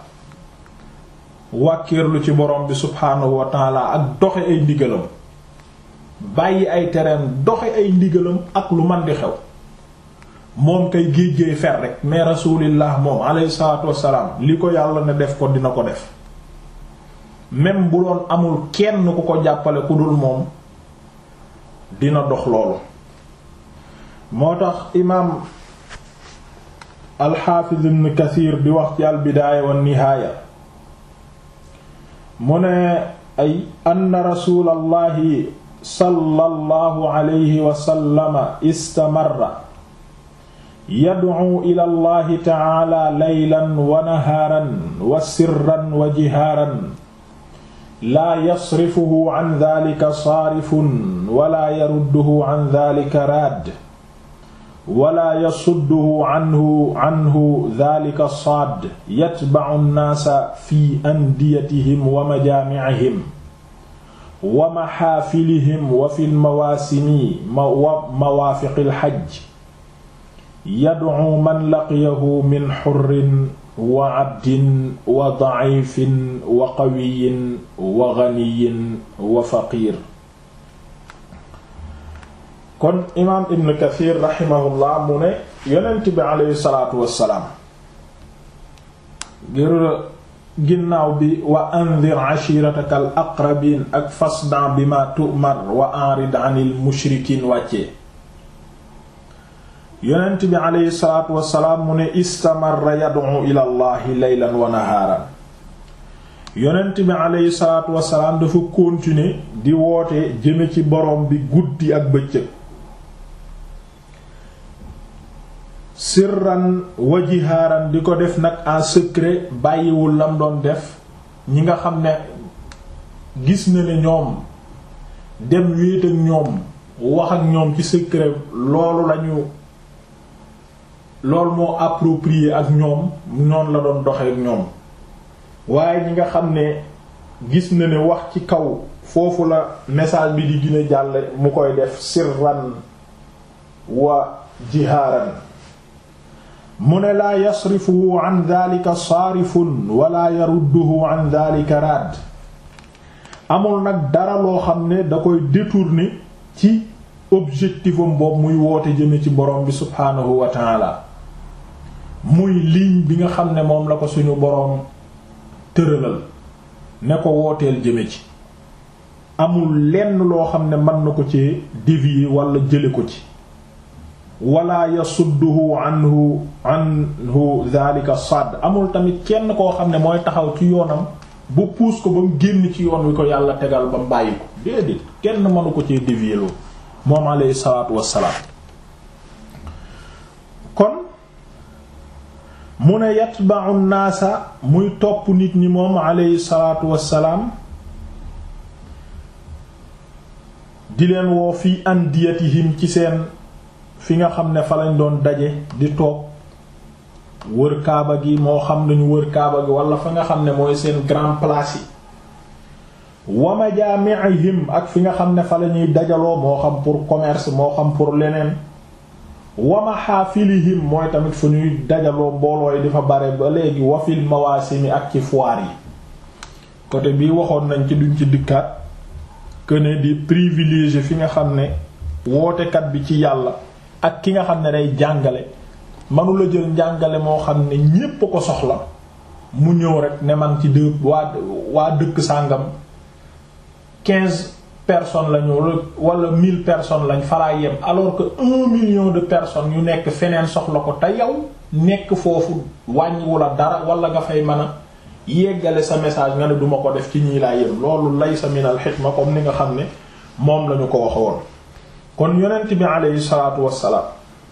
wàkkiirlu ci borom bi subhaanahu wa taala ak doxe ay ndigalam bàyyi ay tereem doxe ay ndigalam ak lu man di xew moom kay géej-géey fer rek mais rasulillah moom alayhi salaatu wassalaam li ko yàlla ne def ko dina ko def même bu doon amul kenn ku ko jàppale ku dul moom dina dox loolu moo tax imaam alxaafiz ibn kathir di wax ci albidaaya wa nihaaya mu ne ay anna rasulallahi sallallahu alayhi wa sallama istamarra yad'u ila allahi ta'ala laylan wa nahaaran wa sirran wa jihaaran laa yasrifuhu an dhalika saarifun wala yarudduhu an dhalika raad wala yasudduhu anhu anhu dhalika saad yatba'u an-naasa fi andiyatihim wa majaami'ihim wa maxaafilihim wa fi lmawaasimi wa mawaafiqi lxajj yad'u man laqiyahu min xurrin wa abdin wa da'ifin wa qawiyin wa ganiyin wa faqiir kon imaam ibn kathir raximahullah mu ne yonent bi aleyhi salaatu wassalaam ngir ginnaaw bi wa andir ashirataka al aqrabin ak fasda bima tu'mar wa a'rid 'anil mushrikiin wàccee yonent bi aleyhi salaatu wassalaam mu ne istamarra yad'u ila allahi laylan wa nahaaran yonent bi aleyhi salaatu wassalaam dafa continuer di woote jëme ci borom bi guddi ak bëccëg sirran wa jihaaran di ko def nag en secret bàyyiwul lam doon def ñi nga xam ne gis na ne ñoom dem wéet ak ñoom wax ak ñoom ci secret loolu lañu loolu moo approprié ak ñoom noonu la doon doxee ak ñoom waaye ñi nga xam ne gis na ne wax ci kaw foofu la message bi di gën a jàll mu koy def sirran wa jihaaran mu ne laa yasrifuhu an dhalika saarifun wala yarudduhu an dhalika raad amul nag dara loo xam ne da koy détourner ci objectifam boobu muy woote jëme ci borom bi subhaanahu wa taala muy ligne bi nga xam ne moom la ko suñu boroom tëralal ne ko wooteel jëme ci amul lenn loo xam ne mën na ko ci dévier wala jële ko ci wala yasudduhu anhu anhu dhalika sadd amul tamit kenn koo xam ne mooy taxaw ci yoonam bu puus ko ba mu génn ci yoon wi ko yàlla tegal ba mu bàyyi ko déedéet kenn mënu ko ci dévier loo moom alayhi salaatu wassalaam kon mu ne yatba'u naasa muy topp nit ñi moom alayhi salaatu wassalaam di leen woo fi andiyatihim ci seen fi nga xam ne fa lañ doon daje di toog wër kaaba gi moo xam nañu wër kaaba gi wala fa nga xam ne mooy seen grand place yi wa majaami'ihim ak fi nga xam ne fa la ñuy dajaloo moo xam pour commerce moo xam pour leneen wa mahafilihim mooy tamit fu ñuy dajaloo mbooloo yi dafa bare ba léegi wafil mawaasimi ak ci foire yi côté bii waxoon nañ ci duñ ci dikkaat que ne di privilégier fi nga xam ne wootekat bi ci yàlla ak ki nga xam ne day jàngale manula jël njàngale moo xam ne ñépp ko soxla mu ñëw rek ne man ci dë waa waa dëkk sàngam quinze personnes lañu wala mille personnes lañ falaa yem alors que un million de personnes yu nekk feneen soxla ko te yow nekk foofu wàññiwu la dara wala nga fay mën a yeggale sa message nga ne duma ko def ci ñii laa yem loolu laysa minal xikma comme ni nga xam ne moom lañu ko waxoon kon yonent bi aleyhi salaatu wassalaam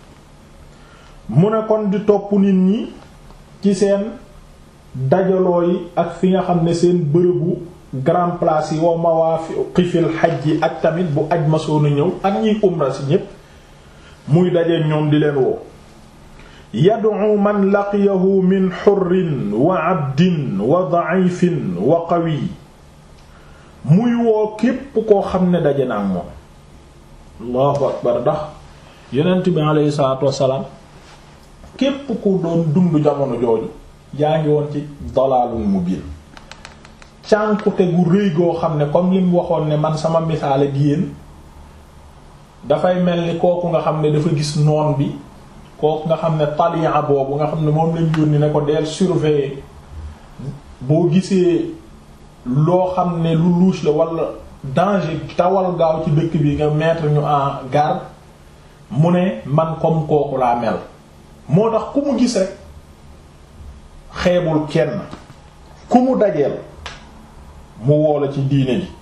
mu ne kon di topp nit ñi ci seen dajaloo yi ak fi nga xam ne seen bërëbu grand place yi wa mawaqifil xaj yi ak tamit bu aj ma soona ñëw ak ñiy umra si ñépp muy dajeek ñoom di leen woo yad'u man laqiyahu min xurrin wa abdin wa da'ifin wa qawi muy woo képp koo xam ne daje na ak moom allahu akbar ndax yonent bi alayhi salaatu wassalaam képp ku doon dund jamono jooju yaa ngi woon ci dalaalul mubiin cànkute gu rëy goo xam ne comme li mu waxoon ne man sama misaal ak yéen dafay mel ni kooku nga xam ne dafa gis noon bi kooku nga xam ne taliya boobu nga xam ne moom lañ yónni ne ko deel surveiller boo gisee loo xam ne lu louche la wala danger tawal gaaw ci dëkk bi nga mettre ñu en garde mu ne man comme kooku laa mel moo tax ku mu gis rek xeebul kenn ku mu dajeel mu woola ci diine ji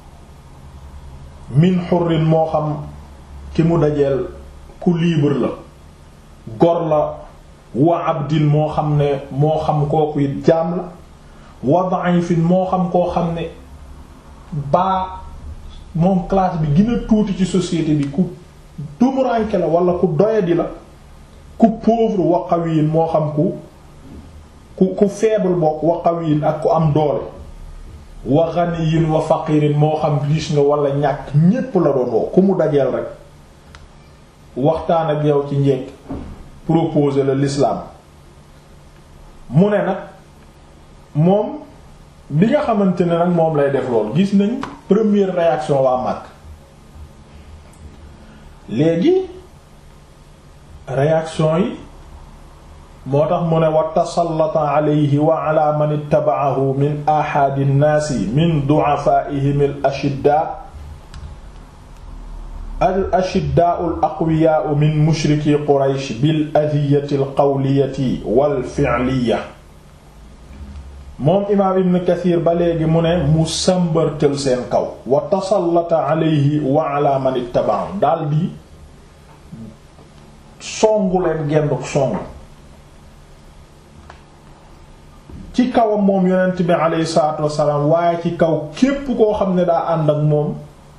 min xurrin moo xam ki mu dajeel ku libre la gor la wa abdin moo xam ne moo xam kooku it jaam la wa da'ifin moo xam koo xam ne baa moom classe bi gën a tuuti ci société bi ku tumuranke la wala ku doyadi la ku pauvre wa qawiyin moo xam ku ku ku faible bokk wa qawiyin ak ku am doole wa ghaniyin wa faqirin moo xam riche nga wala ñàkk ñépp la doon woo ku mu dajeel rek waxtaan ak yow ci njekk proposer la l'islam mu ne nag moom bi nga xamante ne nag moom lay def lool gis nañ première réaction waa mag léegi réaction yi moo tax mu ne wa tasallata alayhi wa ala man ittaba'ahu min ahadi nnaasi min du'afaa'ihim al ashiddaa al ashiddaa'u al aqwiyaa'u min mushriki quraysh bil adhiyati al qawliyati wal fi'liyya moom imaam ibn kathir ba léegi mu ne mu sàmbartal seen kaw wa tasallata alayhi wa ala man ittaba'ahu daldi songu leen genduk songu ci kawam moom yonent bi alayhi salaatu wassalaam waaye ci kaw képp koo xam ne daa ànd ak moom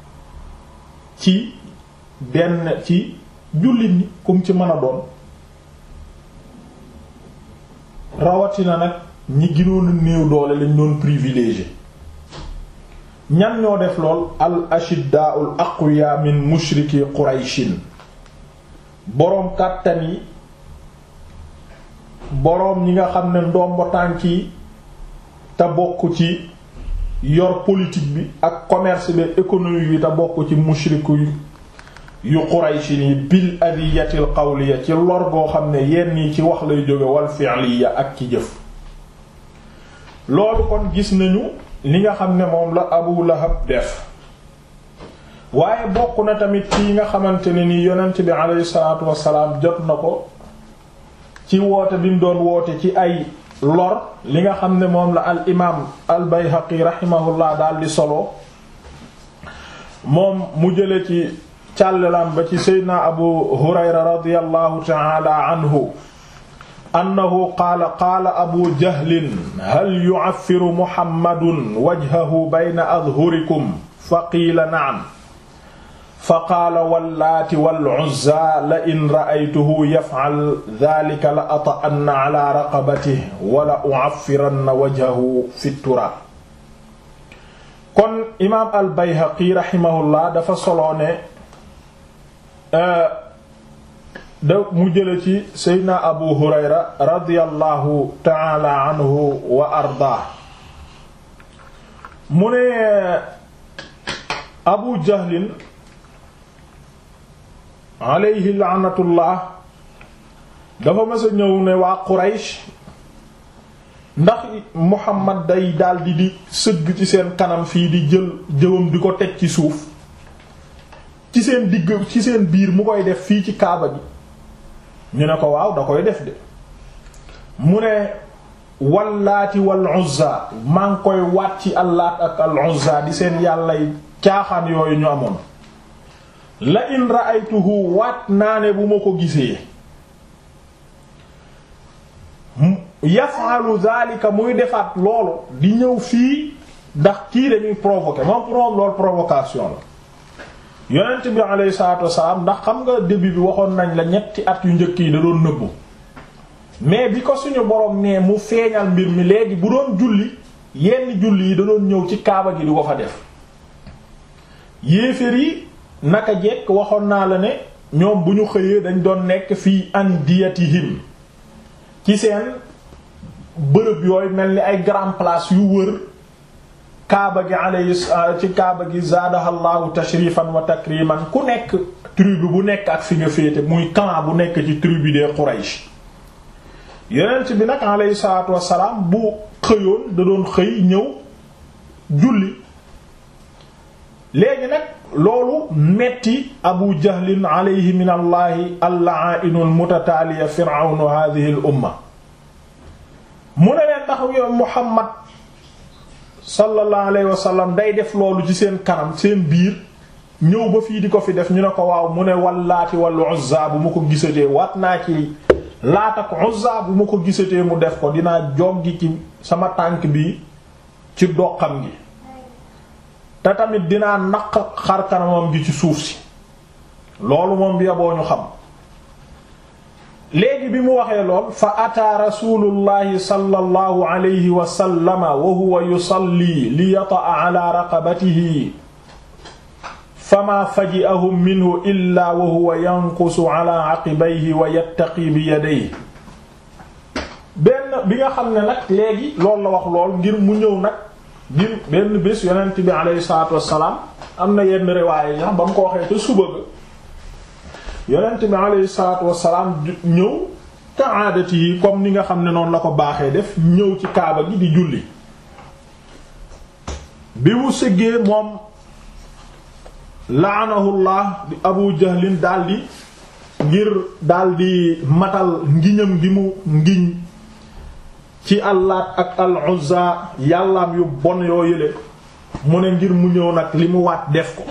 ci benn ci jullit ñi kum ci mën a doon rawatina nag ñi gënoon a néew doole lañ doon privilégié ñan ñoo def lool al ashiddaa'ul aqwiya min mushriki qurayshin boroom kàttan yi boroom ñi nga xam ne ndombo tànk yi te bokk ci yor politique bi ak commerce bi économie bi te bokk ci mushriku yu qurayshin yi bil adiyatil qawliya ci lor goo xam ne yenn yi ci wax lay jóge wal fi'liya ak ci jëf loolu kon gis nañu li nga xam ne moom la Abu Lahab def waaye bokk na tamit ci nga xamante ne ni yonent bi alayhi salaatu wassalaam jot na ko ci woote bi mu doon woote ci ay lor li nga xam ne moom la al imaam al Bayhaqi rahimahullah daal di solo moom mu jële ci càllalam ba ci Seydina Abu Hurayra radiyallahu ta'ala anhu annahu qaala qaala abu jahlin hal yu'affiru muhammadun wajhahu bayna adhurikum fa qiila na'am fa qaala wallaati wal uzza la in ra'aytuhu yaf'al dhaalika la ata'anna 'alaa raqabatihi wa la u'affiranna wajhahu fi turaab kon imaam al bayhaqi rahimahullah dafa solo ne da mu jële ci seydna abu hurayra radiyallahu taala anhu wa ardaa mu ne abu jahlin alayhi laanatullah dafa mës a ñëw ne waa quraysh ndax muhammad day daldi di sëgg ci seen kanam fii di jël jëwam di ko teg ci suuf ci seen digg ci seen biir mu koy def fii ci kaaba gi ñu ne ko waaw da koy def de mu ne wallaati wal uzza maa ngi koy waat ci allaat ak al uzza di seen yàllay caaxaan yooyu ñu amoon la in ra'aytuhu waat naa ne bu ma ko gisee yaf'alu dhalika muy defaat loolu di ñëw fii ndax kii dañuy provoquer moom pour moom loolu provocation la yonent bi alayhi salaatu wasalaam ndax xam nga début bi waxoon nañ la ñetti at yu njëkk yi da doon nëbbu mais bi ko suñu borom nee mu feeñal mbir mi léegi bu doon julli yenn julli yi da doon ñëw ci kaaba gi di ko fa def yéeféer yi naka jekk waxoon naa la ne ñoom bu ñu xëyee dañ doon nekk fii andiyatihim ci seen bërëb yooyu mel ni ay grand place yu wër kaaba gi alayhi ci kaaba gi zaadahallahu tashrifan wa takriman ku nekk tribu bu nekk ak fi nga féete muy clan bu nekk ci tribu des Quraysh yonent bi nag alayhi salaatu wassalaam bu xëyoon da doon xëy ñëw julli léegi nag loolu metti abu jahlin alayhi min allahi allaa'inu almutataaliya fir'awnu hadhihi al umma mu ne leen ndax yow Muhammad sallallahu alayhi wa sallam day def loolu ci seen kanam seen biir ñëw ba fii di ko fi def ñu ne ko waaw mu ne wallaati wal uzza bu ma ko gisatee waat naa ci laat ak uzza bu ma ko gisatee mu def ko dinaa joggi ci sama tànk bi ci doxam gi te tamit dinaa naq xar kanamam gi ci suuf si loolu moom bi yaboo ñu xam léegi bi mu waxee lool fa ataa rasulullahi sallallahu alayhi wa sallama wa huwa yusalli li yata'a ala raqabatihi fama faji'ahum minhu illa wa huwa yanqusu ala aqibayhi wa yattaqi bi yadayhi benn bi nga xam ne nag léegi loolu la wax lool ngir mu ñëw nag ngir benn bés yonent bi alayhi salaatu wassalaam am na yenn riwaaye yi ba mu ko waxee te suba ga yonent bi alayhi salaatu wassalaam ñëw ka aadati yi comme ni nga xam ne noonu la ko baaxee def ñëw ci kaaba gi di julli bi mu sëggee moom laanahullah di abu jahlin daldi ngir daldi matal ngiñam gi mu ngiñ ci allaat ak al uzza yàllaam yu bon yoo yële mu ne ngir mu ñëw nag li mu waat def ko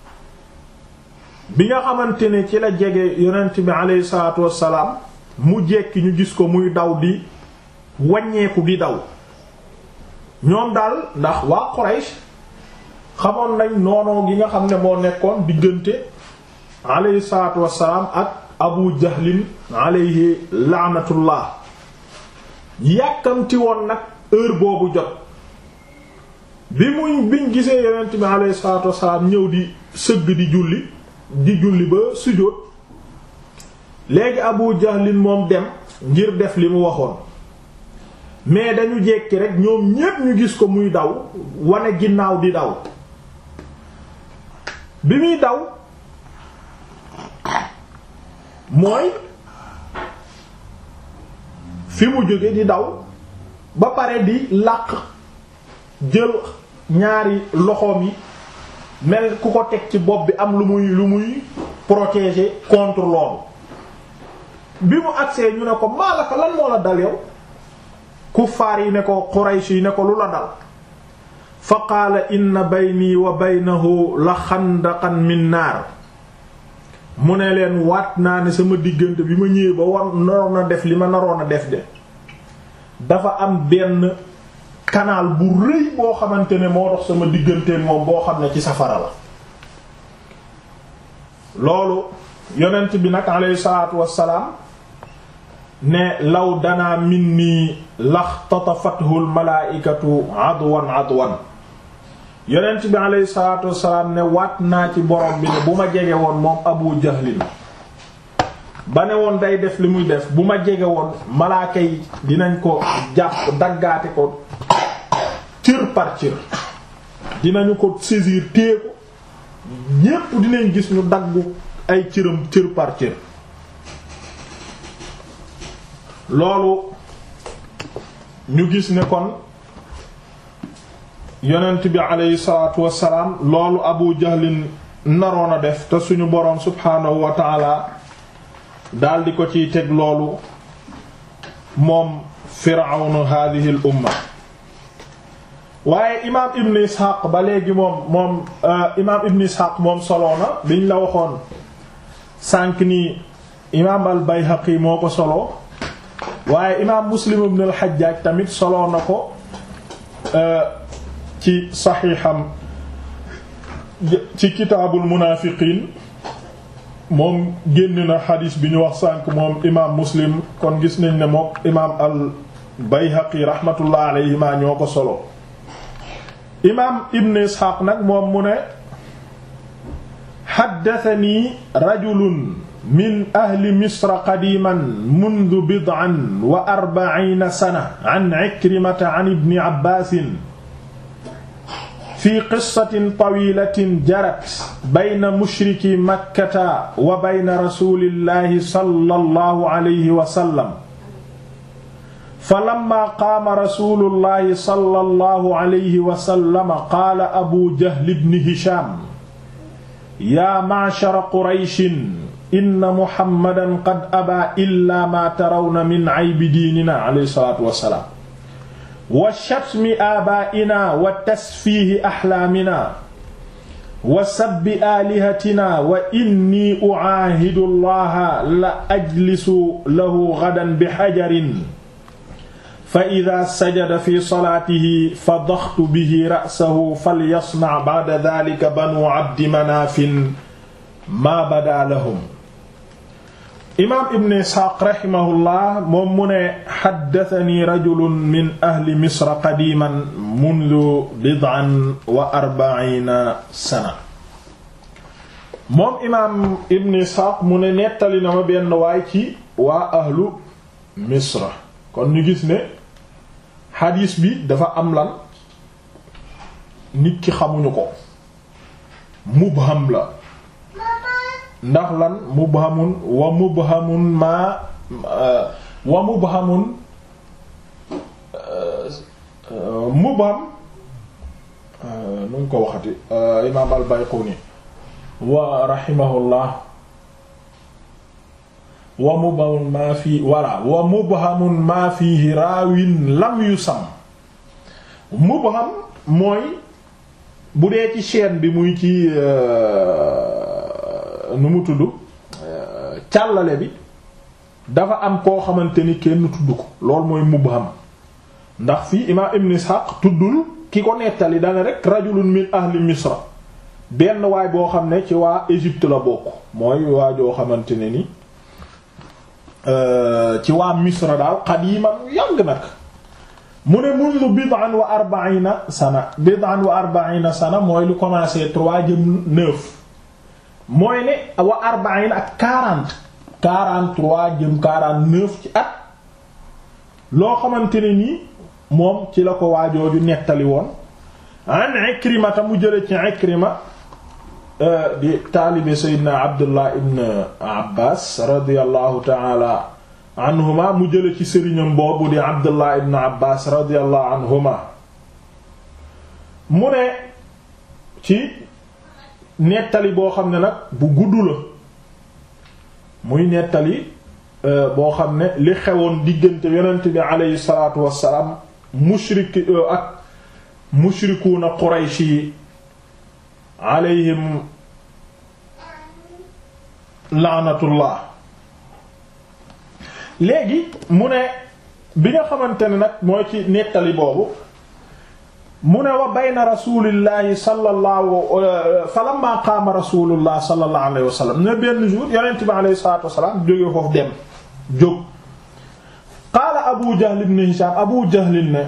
bi nga xamante ne ci la jege yonent bi aleyhi salaatu wassalaam mu jekki ñu gis ko muy daw di wàññeeku di daw ñoom daal ndax waa Quraysh xamoon nañ noonoo gi nga xam ne moo nekkoon diggante aleyhi salaatu wassalaam ak abu jahlin aleyhi laanatullah yàkkamti woon nag heure boobu jot bi muy biñ gisee yonent bi aleyhi salaatu wassalaam ñëw di sëgg di julli di julli ba sujjóot léegi abu jahlin moom dem ngir def li mu waxoon mais dañu jekki rek ñoom ñépp ñu gis ko muy daw wane ginnaaw di daw bi muy daw mooy fi mu jóge di daw ba pare di làq jël ñaari loxoom yi mel ku ko teg ci bopp bi am lu muy lu muy protéger contre loolu bi mu agsee ñu ne ko maalaka lan moo la dal yow kuffaar yi ne ko Quraysh yi ne ko lu la dal fa qaala inna bayni wa baynahu la xandaqan min naar mu ne leen waat naa ne sama diggante bi ma ñëwee ba war naroon a def li ma naroon a def de dafa am benn canal bu rëy boo xamante ne moo dox sama digganteen moom boo xam ne ci safara la loolu yonent bi nag alayhi salaatu wassalaam ne law danaa minni laxtatafathu almalaaikatu adwan adwan yonent bi alayhi salaatu wassalaam ne waat naa ci borom bi ne bu ma jege woon moom abu jahlin ba ne woon day def li muy def bu ma jege woon malaaka yi dinañ ko jàpp daggaate ko cër par cër dinañu ko saisir téye ko ñépp dinañ gis ñu daggu ay cëram cër par cër loolu ñu gis ne kon yonent bi aleyhi salaatu wassalaam loolu abu jahlin naroon a def te suñu boroom subhaanahu wa taala daldi ko ciy teg loolu moom firawnu hadihi al umma waaye imaam ibn ishaq ba léegi moom moom imaam ibn ishaq moom soloona biñ la waxoon sànq ni imaam al bayhaqi moo ko solo waaye imaam muslim ibn al hajjaj tamit solo na ko ci saxiixam ci kitaabul munaafiqiin moom génn na xadiis bi ñu wax sànq moom imaam muslim kon gis nañ ne moom imaam al bayhaqi rahmatullah alayhima ñoo ko solo imaam ibn isxaaq nag moom mu ne xaddatani rajulun min ahli misra qadiman mundu bid'an wa arba'iina sana an ikrimata an ibni abbaasin fi qissatin tawilatin jarat bayna mushriki makkata wa bayna rasulillahi sallallahu alayhi wa sallam falamma qaama rasulullahi sallallahu alayhi wa sallam qaala abu jahl ibn hisham yaa ma'shara qurayshin inna muhammadan qad abaa illaa maa tarawna min aybi diinina alayhi salaatu wa salaam wa shatmi aabaa'inaa wa tasfiihi axlaamina wa sabbi aalihatina wa inni u'aahidu allaha la ajlisu lahu gadan bi xajarin fa ida sajada fi salaatihi fadaxtu bihi ra'sahu falyasnac ba'da daalika banu abdi manaafin maa badaa lahum imaam ibn isxaaq raximahullah moom mu ne xaddatani rajulun min ahli misra qadiman mundu bid'an wa arbaciina sana moom imaam ibn isxaaq mu ne nettali na ma benn waay ci waa ahlu misra kon ñu gis ne xadiis bi dafa am lan nit ki xamuñu ko mubham la ndax lan mubhamun wa mubhamun ma wa mubhamun mubham nu ngi ko waxati imaam al-Bayquni wa rahimahullah wa mubhamun ma fi wala wa mubhamun ma fihi raawin lam yusam mubham mooy bu dee ci chaîne bi muy ci nu mu tudd càllale bi dafa am koo xamante ni kenn tudd ko loolu mooy mubham ndax fii imaam ibn Ishaq tuddul ki ko nettali dana rek rajulun min ahli misra benn waay boo xam ne ci waa Égypte la bokk mooy waa joo xamante ne ni ci waa misra daal qadiman yàgg nag mu ne mundu bid'an wa arba'ina sana bid'an wa arba'ina sana mooy lu commencé trois jëm neuf mooy ne wa arba'in ak quarante quarante-trois jëm quarante-neuf ci at loo xamante ne nii moom ci la ko waajooju nettali woon an Ikrima ta mu jële ci Ikrima di taalibe Seydina Abdullah ibn Abbas radiyallahu ta'ala anhuma mu jële ci sëriñam boobu di Abdullah ibn Abbas radiyallahu anhuma mu ne ci nettali boo xam ne nag bu gudd la muy nettali boo xam ne li xewoon diggante yonent bi aleyhi salaatu wassalaam mushrik ak mushrikuuna Quraysh yi aleyhim laanatullah léegi mu ne bi nga xamante ne nag mooy ci nettali boobu mu ne wa bayna rasulillahi sallallahu falamma qaama rasulullah sallallahu alayhi wa sallam ne benn jour yonent bi alayhi salatu wasalaam jóge foofu dem jóg qaala abu jahl ibn hisham abu jahl ne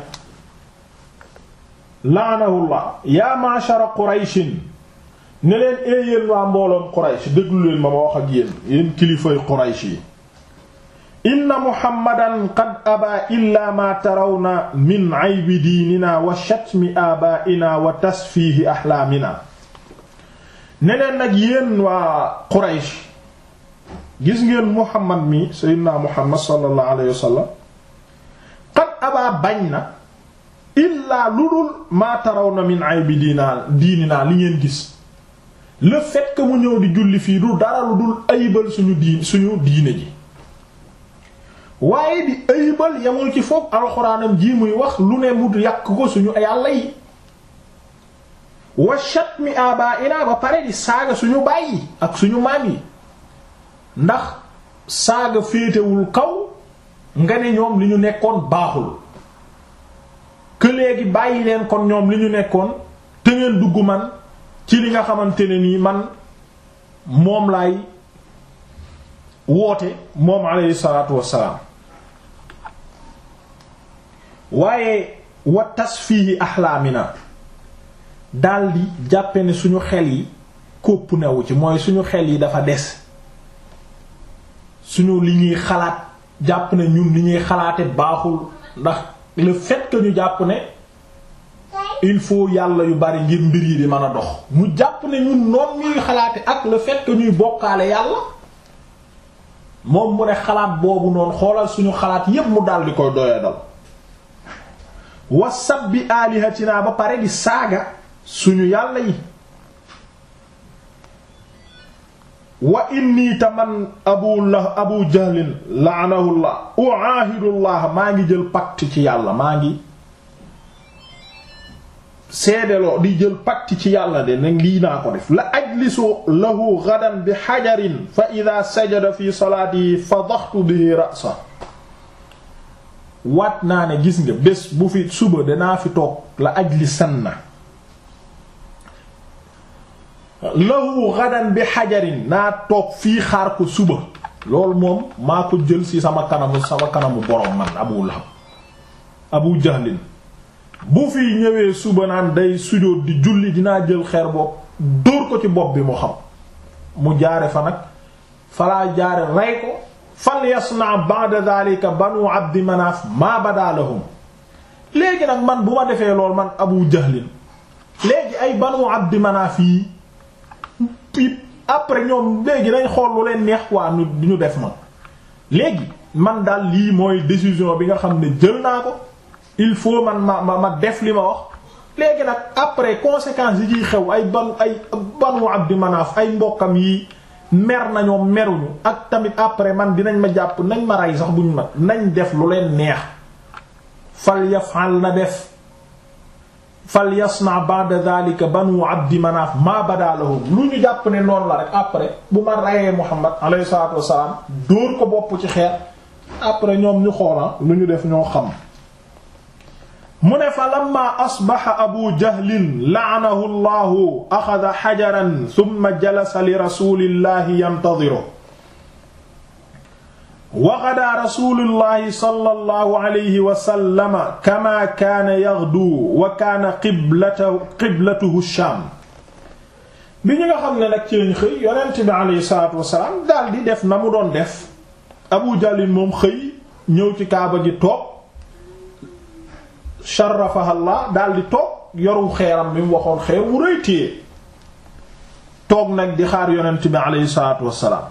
laanahullah ya ma'shara qurayshin ne leen ee yéen waa mbooloom quraysh déglu leen ma ma wax ak yéen yéen kilifay quraysh yi inna muhammadan qad abaa illa ma tarawna min aybi diinina wa shatmi abaa'ina wa tasfiihi ahlaamina ne leen nag yéen waa Quraysh gis ngeen muhammad mi sayyidina muhammad sallallahu alayhi wa sallam qad abaa bañ na illaa lu dul ma tarawna min aybi diina diinina li ngeen gis le fait que mu ñëw di julli fii du dara lu dul ayibal suñu diin suñu diine ji waaye di ayibal yamul ci foog alxuraanam ji muy wax lu ne mu yàq ko suñu yàlla yi wa shatmi abaina ba pare di saaga suñu bàyyi ak suñu maam yi ndax saaga féetewul kaw nga ne ñoom li ñu nekkoon baaxul que léegi bàyyi leen kon ñoom li ñu nekkoon te ngeen dugg man ci li nga xamante ne nii man moom laay woote moom alayhi salaatu wassalaam waaye wa tasfihi axlaamina daldi jàppe ne suñu xel yi kópp newu ci mooy suñu xel yi dafa des suñu li ñuy xalaat jàpp ne ñun li ñuy xalaate baaxul ndax le fait que ñu jàpp ne il faut yàlla yu bari ngir mbir yi di mën a dox mu jàpp ne ñun noon ñuy xalaate ak le fait que ñuy bokkaale yàlla moom mu ne xalaat boobu noonu xoolal suñu xalaat yépp mu dal di koy doya dal wasab bi alihatina ba pare di saaga suñu yàlla yi wa inni taman abu la abu jahlin la'anahullah u'ahidullah maa ngi jël pacte ci yàlla maa ngi seedeloo di jël pacte ci yàlla de nag lii naa ko def la ajlisu lahu gadan bi xajarin fa ida sajada fi salaatihi fadaxtu bihi ra'sa waat naa ne gis nga bés bu fi suba danaa fi toog la ajlisan na lahu gadan bi xajarin naa toog fii xaar ko suba loolu moom maa ko jël ci sama kanamu sama kanamu borom man abu lahab abu jahlin bu fi ñëwee suba naan day sujóot di julli dinaa jël xeer bopp dóor ko ci bopp bi mu xam mu jaare fa nag falaa jaare rey ko fal yasna ba'da dhalika banu abdi manaaf maa bada lahum léegi nag man bu ma defee lool man abu jahlin léegi ay banu abdi manaaf yi pip après ñoom léegi nañ xool lu leen neex waa ñu ñu def man léegi man daal lii mooy décision bi nga xam ne jël naa ko il faut man ma ma ma def li ma wax léegi nag après conséquences yi ciy xew ay ban ay banu abdi manaaf ay mbokkam yi mer nañoo meruñu ak tamit après man dinañ ma jàpp nañ ma rey sax buñ ma nañ def lu leen neex fal yafal na def fal yasna ba'da dhalika banu abdi manaaf ma bada lahum lu ñu jàpp ne noonu la rek après bu ma reyee muhammad alayhi salatu wassalam dóor ko bopp ci xeer après ñoom ñu xoola lu ñu def ñoo xam mu ne fa lamma asbaxa abu jahlin la'anahu allahu axada xajaran thumma jalasa li rasulillahi yantadiru wa ghadaa rasuulullahi sallallahu alayhi wa sallam kamaa kaana yaghdu wa kaana qiblatuhu qiblatuhu Shaam bi ñu nga xam ne nag ci lañ xëy yonent bi alayhi salaatu wa salaam daal di def na mu doon def Abu Jahl moom xëy ñëw ci Kaaba gi toog sharafaha Allah daal di toog yoru xeeram bi mu waxoon xeer wu rëy téye toog nag di xaar yonent bi alayhi salaatu wa salaam.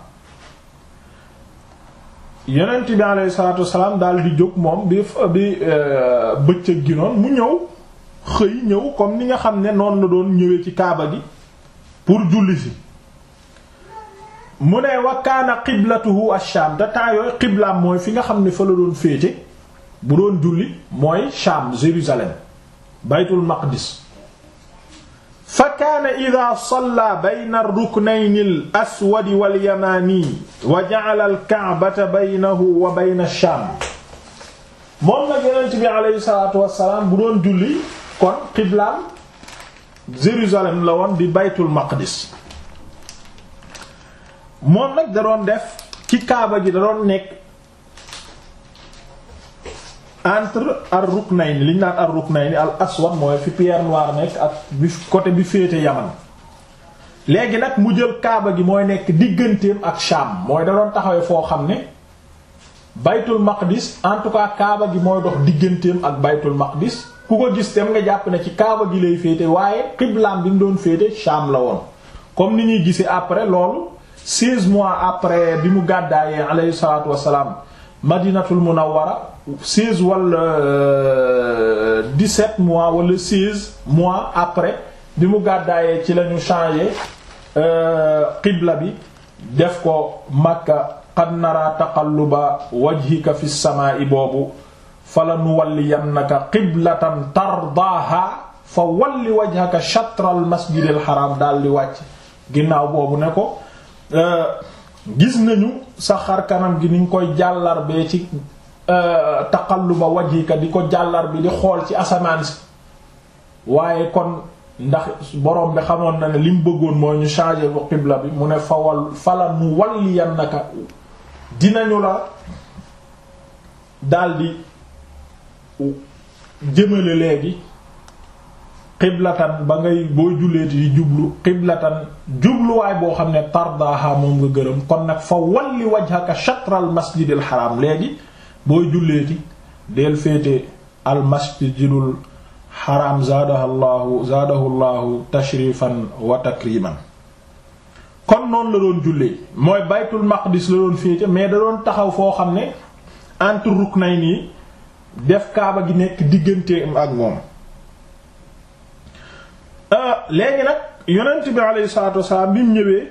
yonent bi alayhi salaatu wasalaam daal di jóg moom bi bi bëccëg gi noonu mu ñëw xëy ñëw comme ni nga xam ne noonu la doon ñëwee ci kaaba gi pour julli si mu ne wa kaana qiblatuhu ash-Shaam te temps yooyu qiblaam mooy fi nga xam ne fa la doon féete bu doon julli mooy Shaam Jérusalem baytul maqdis fa kaana ida salla bayna ruknayni al aswadi wal yamaani wa ja'ala al ka'bata baynahu wa bayna shaam moom nag yonent bi aleyhi salaatu wassalaam bu doon julli kon qiblaam Jérusalem la woon di baytul maqdis moom nag da doon def ci kaaba gi da doon nekk entre ar ruknayni li ñu naan ar ruknayni al aswad mooy fi pierre noire nekk ak bi côté bi féete yaman léegi nag mu jël kaaba gi mooy nekk digganteem ak Sham mooy da doon taxawee foo xam ne baytul maqdis en tout cas kaaba gi mooy dox digganteem ak baytul maqdis ku ko gis tem nga jàpp ne ci kaaba gi lay féete waaye xiblaam bi mu doon féete Sham la woon comme ni ñuy gisee après loolu 16 mois après bi mu gàddaayee alayhi salaatu wassalaam madinatul munawwara 16 wala 17 mois wala 16 mois après bi mu gàddaayee ci lañu changé qibla bi def ko makka qad nara taqalluba wajhika fi samaa'i boobu fala nuwalliyannaka qiblatan tardaaha fa walli wajhaka shatral masjidil haram daal di wàcc ginnaaw boobu ne ko gis nañu sa xar kanam gi ni nga koy jàllar bee ci taqalluba wajhika di ko jàllar bi di xool ci asamaan si waaye kon ndax borom bi xamoon na ne li mu bëggoon mooy ñu changer ko qibla bi mu ne fawal fala nu walliyannaka dinañu la daldi jëmale léegi qiblatan ba ngay boo julleeti di jublu qiblatan jubluwaay boo xam ne tardaaha moom nga gërëm kon nag fa walli wajhaka shatral masjidil haram léegi booy julleeti del féete al masjidul haram zaadaha llahu zaadahu llahu tashrifan wa takriman kon noonu la doon jullee mooy baytul maqdis la doon féete mais da doon taxaw foo xam ne entre ruknayni def kaaba gi nekk diggante ak moom léegi nag yonent bi alayhi salaatu wasalaam bi mu ñëwee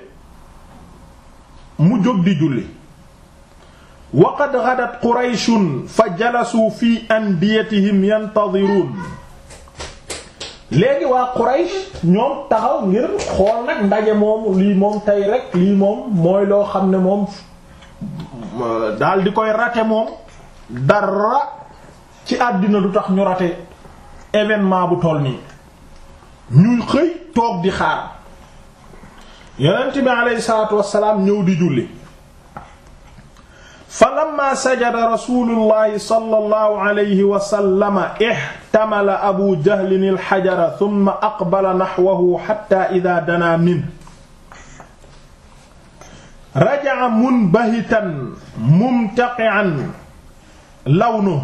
mu jóg di julli wa qad ghadat qurayshun fa jalasuu fi andiyatihim yantadiruun léegi waa Quraysh ñoom taxaw ngir xool nag ndaje moom lii moom tey rek lii moom mooy loo xam ne moom daal di koy rate moom dara ci àddina du tax ñu rate événement bu toll nii ñuy xëy toog di xaar yonent bi aleyhi salaatu wassalaam ñëw di julli fa lamma sajada rasulullahi sallallahu alayhi wa sallama ihtamala abu jahlin alxajara thumma aqbala naxwahu xatta ida danaa min raja'a munbahitan mumtaqi'an lawnuhu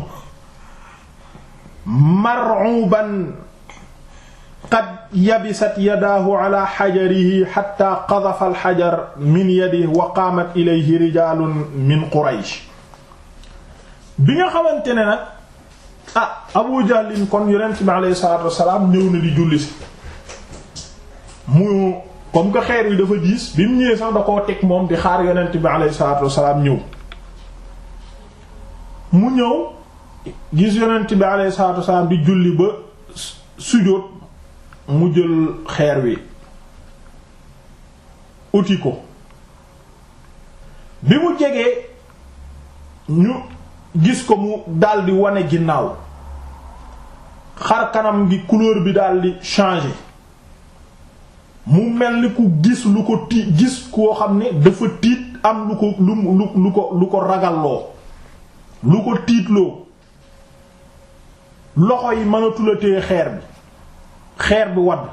mar'uban qad yabisat yadaahu ala xajarihi xatta qadafa alxajar min yadihi wa qaamat ilayhi rijaalun min quraysh bi nga xamante ne nag ah abu jahlin kon yonent bi aleyhi salaatu wasalaam ñëw na di julli si mu comme que xeer wi dafa diis bi mu ñëwee sax da koo teg moom di xaar yonent bi aleyhi salaatu wasalaam ñëw mu ñëw gis yonent bi aleyhi salaatu wasalaam di julli ba sujjóot mu jël xeer wi uti ko bi mu jegee ñu gis ko mu daldi wane ginnaaw xar kanam gi couleur bi daldi changer mu mel ni ku gis lu ko tiit gis koo xam ne dafa tiit am lu ko lu lu lu ko lu ko ragalloo lu ko tiitloo loxo yi mënatula téye xeer bi xeer bi wadd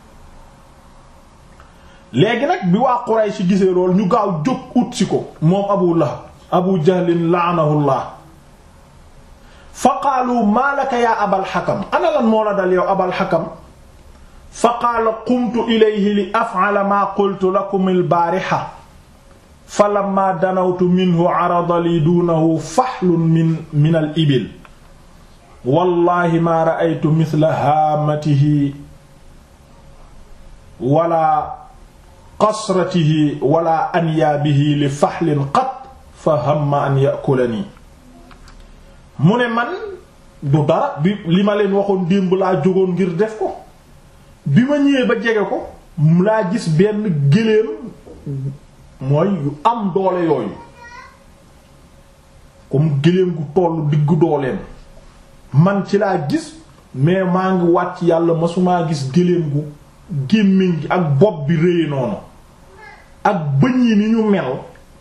léegi nag bi waa Quraysh gisee lool ñu gaaw jóg ut si ko moom Abu Lahab Abu Jahlin la'anahullah fa qaalu maa laka yaa Abal Hakam ana lan moo la dal yow Abal Hakam fa qaala qumtu ilayhi li af'ala maa qultu lakum al-baariha fa lamma danawtu minhu arada li duunahu fahlun min min al-ibil wallahi ma ra'aytu mithla haamatihi wala qasratihi wala anyaabihi li fahlin qat fa hamma an ya'kulani mu ne man du dara bi li ma leen waxoon démb laa jógoon ngir def ko bi ma ñëwee ba jege ko laa gis benn gëléem mooy yu am doole yooyu comme gëléem gu tollu diggu dooleem man ci laa gis mais maa ngi wàcc yàlla masumaa gis gëléem gu gémmiñ gi ak bopp bi réye noonu ak bëñ yi ni ñu mel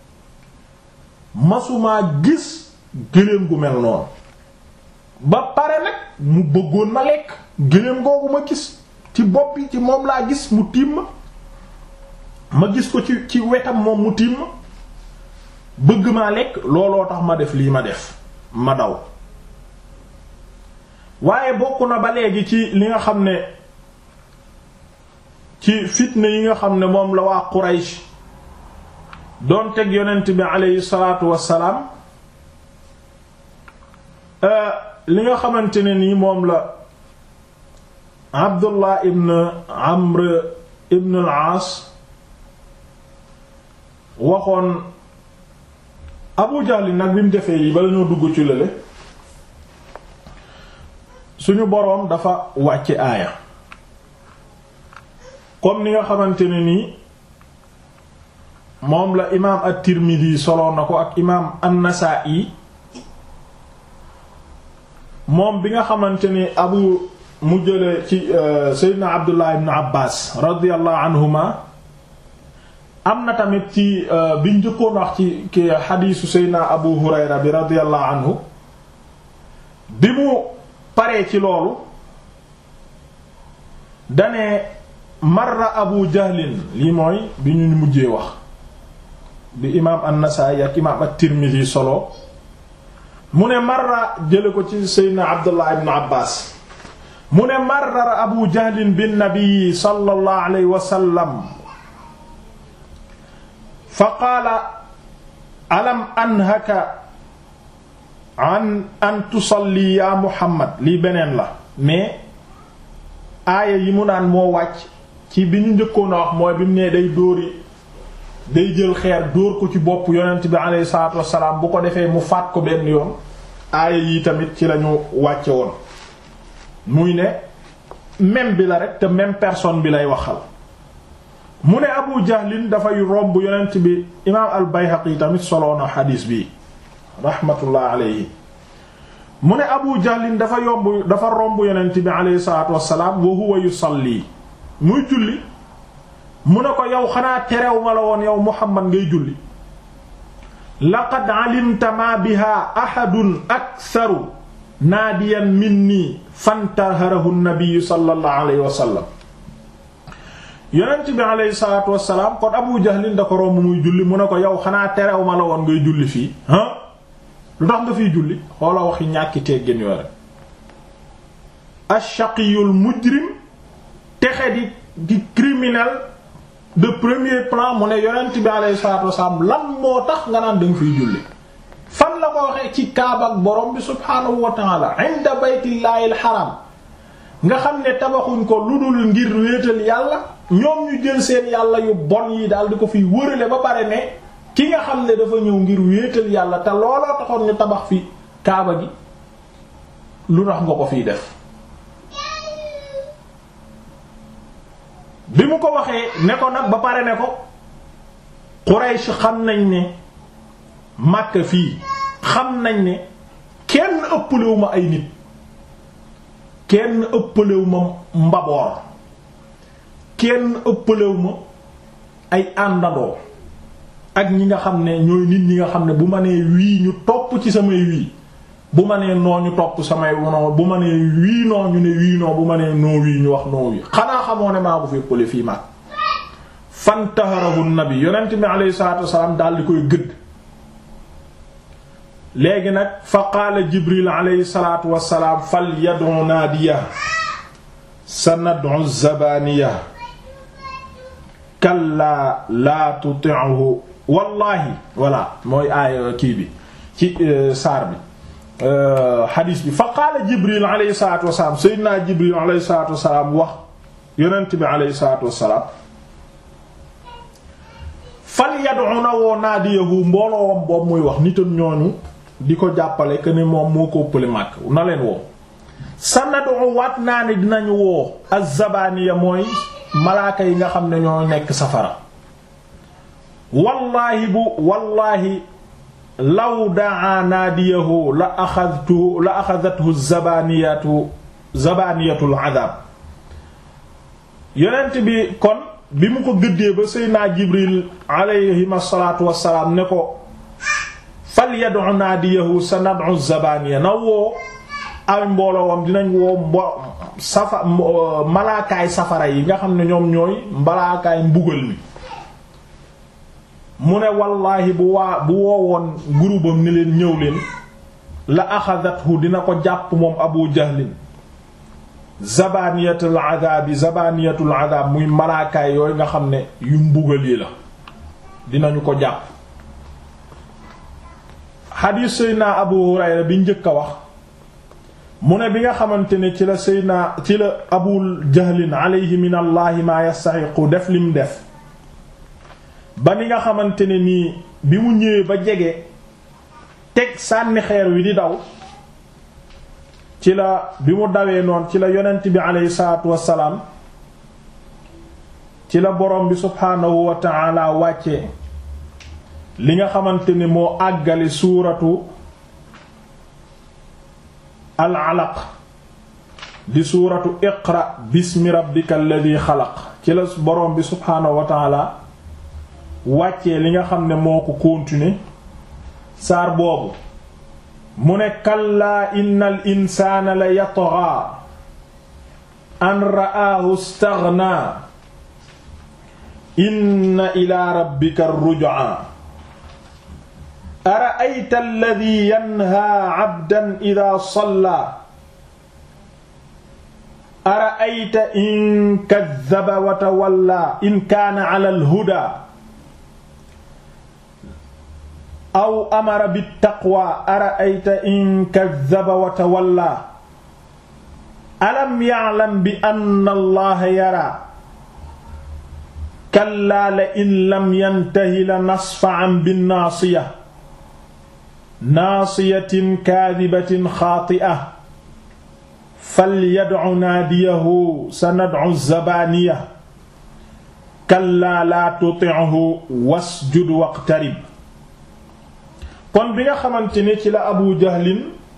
masumaa gis gëléem gu mel noonu ba pare nag mu bëggoon ma lekk gëléem googu ma gis ci bopp bi ci moom laa gis mu tiim ma ma gis ko ci ci wetam moom mu tiim ma bëgg maa lekk looloo tax ma def lii ma def ma daw waaye bokk na ba léegi ci li nga xam ne ci fitna yi nga xam ne moom la waa Quraysh doon teg yonent bi aleyhi salaatu wassalaam li nga xamante ne nii moom la Abdullah ibn Amr ibn al-Aas waxoon Abu Jahl nag bi mu defee yi bala ñoo dugg ci lële suñu boroom dafa wàcce aaya comme ni nga xamante ne nii moom la imaam at-Tirmidhi soloon na ko ak imaam an-Nasa'i moom bi nga xamante ni abu mu jële ci Seydina Abdullah ibn Abbas radiyallahu anhuma am na tamit ci biñ njëkkoon wax ci ki xadiisu Seydina Abu Hurayra bi radiyallahu anhu bi mu paree ci loolu dane marra Abu Jahlin lii mooy bi ñu mujjee wax bi imaam an-Nasaa'i ak imaam at-Tirmidhi solo mu ne marra jële ko ci Seydina Abdullah ibn Abbas mu ne marra Abu Jahlin bin nabi sallallahu alayhi wa sallam fa qaala alam anhaka an an tusalli ya Muhammad lii beneen la mais aaya yi mu naan moo wàcc ci bi ñu njëkkoon a wax mooy bi mu nee day dóori day jël xeer dóor ko ci bopp yonent bi alayhi salaatu wassalaam bu ko defee mu faat ko benn yoon aaya yi tamit ci lañu wàcce woon muy ne même bi la rek te même personne bi lay waxal mu ne abu jahlin dafay romb yonent bi imaam al bayhaqi tamit soloona xadiis bi rahmatullah alayhi mu ne abu jahlin dafa yomb dafa romb yonent bi alayhi salaatu wassalaam wa huwa yusalli muy julli mu ne ko yow xanaa terew ma la woon yow muhammad ngay julli laqad alimta ma biha ahadun aktharu naadiyan minni fantaharahu nabiyu sallallahu alayhi wa sallam yonent bi alayhi salaatu wassalaam kon abu jahlin da ko romb muy julli mu ne ko yow xanaa terew ma la woon ngay julli fii ah lu tax nga fiy julli xoola waxi ñàkki teggin yoo rek ashaqiyul mujrim texe di di criminel de premier plan mu ne yonent bi alayhi salaatu wassalaam lan moo tax nga naan danga fiy julli fan la ko waxee ci kaaba ak borom bi subhaanahu wa ta'ala inda baytillahi alxaram nga xam ne tabaxuñ ko lu dul ngir wéetal yàlla ñoom ñu jël seen yàlla yu bon yi daal di ko fiy wërale ba pare ne ki nga xam ne dafa ñëw ngir wéetal yàlla te looloo taxoon ñu tabax fi kaaba gi lu tax nga ko fiy def bi mu ko waxee ne ko nag ba pare ne ko Quraysh xam nañ ne Makka fii xam nañ ne kenn ëppalewu ma ay nit kenn ëppalewu ma mbaboor kenn ëppalewu ma ay àndandoo ak ñi nga xam ne ñooy nit ñi nga xam ne bu ma nee wii ñu topp ci samay wii bu ma nee noo ñu topp samay noo bu ma nee wii noo ñu ne wii noo bu ma nee noo wii ñu wax noo wii xanaa xamoo ne maa ko fi ëppale fii mag fantaharahu nabi yonent bi alayhi salaatu wasalaam daal di koy gëdd léegi nag fa qaala jibril alayhi salaatu wasalaam fal yad'u naadiya sanad'u zabaniya kallaa laa tuti'hu wallahi voilà mooy aaya kii bi ci saar bi xadiis bi fa qaala jibril alayhi salaatu wasalaam sayyidina jibril alayhi salaatu wasalaam wax yonent bi alayhi salaatu wasalaam fal yad'u na woo naadiyahu mbooloowam boobu muy wax nitam ñooñu di ko jàppale que ne moom moo ko ëppale màkk na leen woo sanadu waat naa ne dinañu woo az-zabaniya mooy malaaka yi nga xam ne ñoo nekk safara wallaahi bu wallaahi law daa naadiyahu la axadtu la axadathu zabaniyatu zabaniyatul adab yonent bi kon bi mu ko gëddee ba seydna jibril alayhim asalaatu wassalaam ne ko fal yad'u naadiyahu sa nad'u zabaniya na woo ay mbooloowam dinañ woo mbo safa malaakaay safara yi nga xam ne ñoom ñooy malaakaay mbugal mi mu ne wallaahi bu waa bu woowoon gurubam ni leen ñëw leen la axadathu dina ko jàpp moom abu jahlin zabaniyatul adaabi zabaniyatul adaab muy malaakaay yooyu nga xam ne yu mbugal yi la dinañu ko jàpp xadiis seydna abu hurayra bi njëkk a wax mu ne bi nga xamante ne ci la seydna ci la abu jahlin alayhi min allahi maa yastaxiqu def lim def ba ni nga xamante ne nii bi mu ñëwee ba jege teg sànni xeer wi di daw ci la bi mu dawee noonu ci la yonent bi aleyhi salaatu wassalaam ci la borom bi subhaanahu wa ta'ala wàcce li nga xamante ne moo àggale suuratu al alaq di suuratu iqra bismi rabbika alladi xalaq ci la borom bi subhaanahu wa ta'ala wàccee li nga xam ne moo ko continuer saar boobu mu ne kallaa innal insaana la yatghaa an ra'aahu istaghna inna ilaa rabbika ar-ruj'a ara'ayta alladhii yanhaa 'abdan idhaa sallaa ara'ayta in kadhaba wa tawallaa in kaana 'alaa al-hudaa aw amara bittaqwa ara'ayta in kaddaba wa tawalla alam ya'lam bi anna allaha yara kallaa la in lam yantahi la nasfa'an binnaasiya naasiyatin kaadibatin xaati'a falyad'u naadiyahu sanad'u zabaniya kallaa laa tuti'hu wasjud waqtarib kon bi nga xamante ni ci la abu jahlin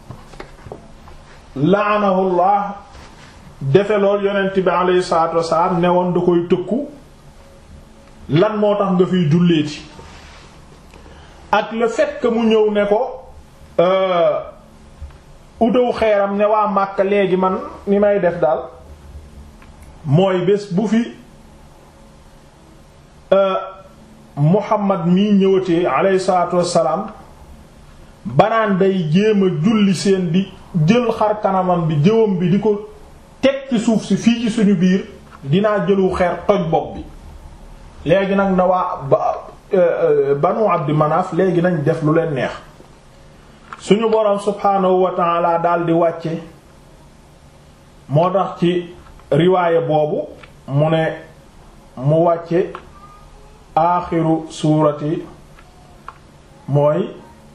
la'anahullah defe lool yonent bi alayhi salaatu wasalaam ne woon da koy tëkku lan moo tax nga fiy julleeti ak le fait que mu ñëw ne ko udaw xeeram ne waa Màkka léegi man ni may def daal mooy bés bu fi Muhammad mii ñëwatee alayhi salaatu wassalaam banaan day jéem a julli seen di jël xar kanamam bi jëwam bi di ko teg ci suuf si fii ci suñu biir dinaa jëlu xeer toj bopp bi léegi nag na waa ba banu Abdi Manaf léegi nañ def lu leen neex suñu boroom subhaanahu wa ta'ala daal di wàcce moo tax ci riwaaya boobu mu ne mu wàcce aaxiru suurati mooy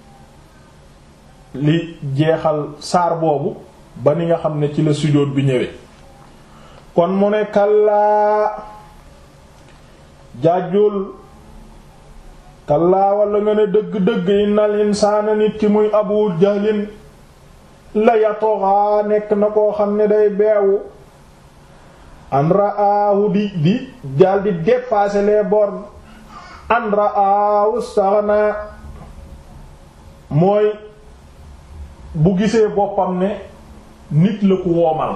li jeexal saar boobu ba ni nga xam ne ci la sujjóot bi ñëwee kon mu ne kallaa jàjjul kallaa walla nga ne dëgg-dëgg innal insaana nit ki muy abu jahlin la yatoxaa nekk na koo xam ne day beewu an ra'aahu di di dal di dépasser les bornes an ra'aahu staghna mooy bu gisee boppam ne nit la ku woomal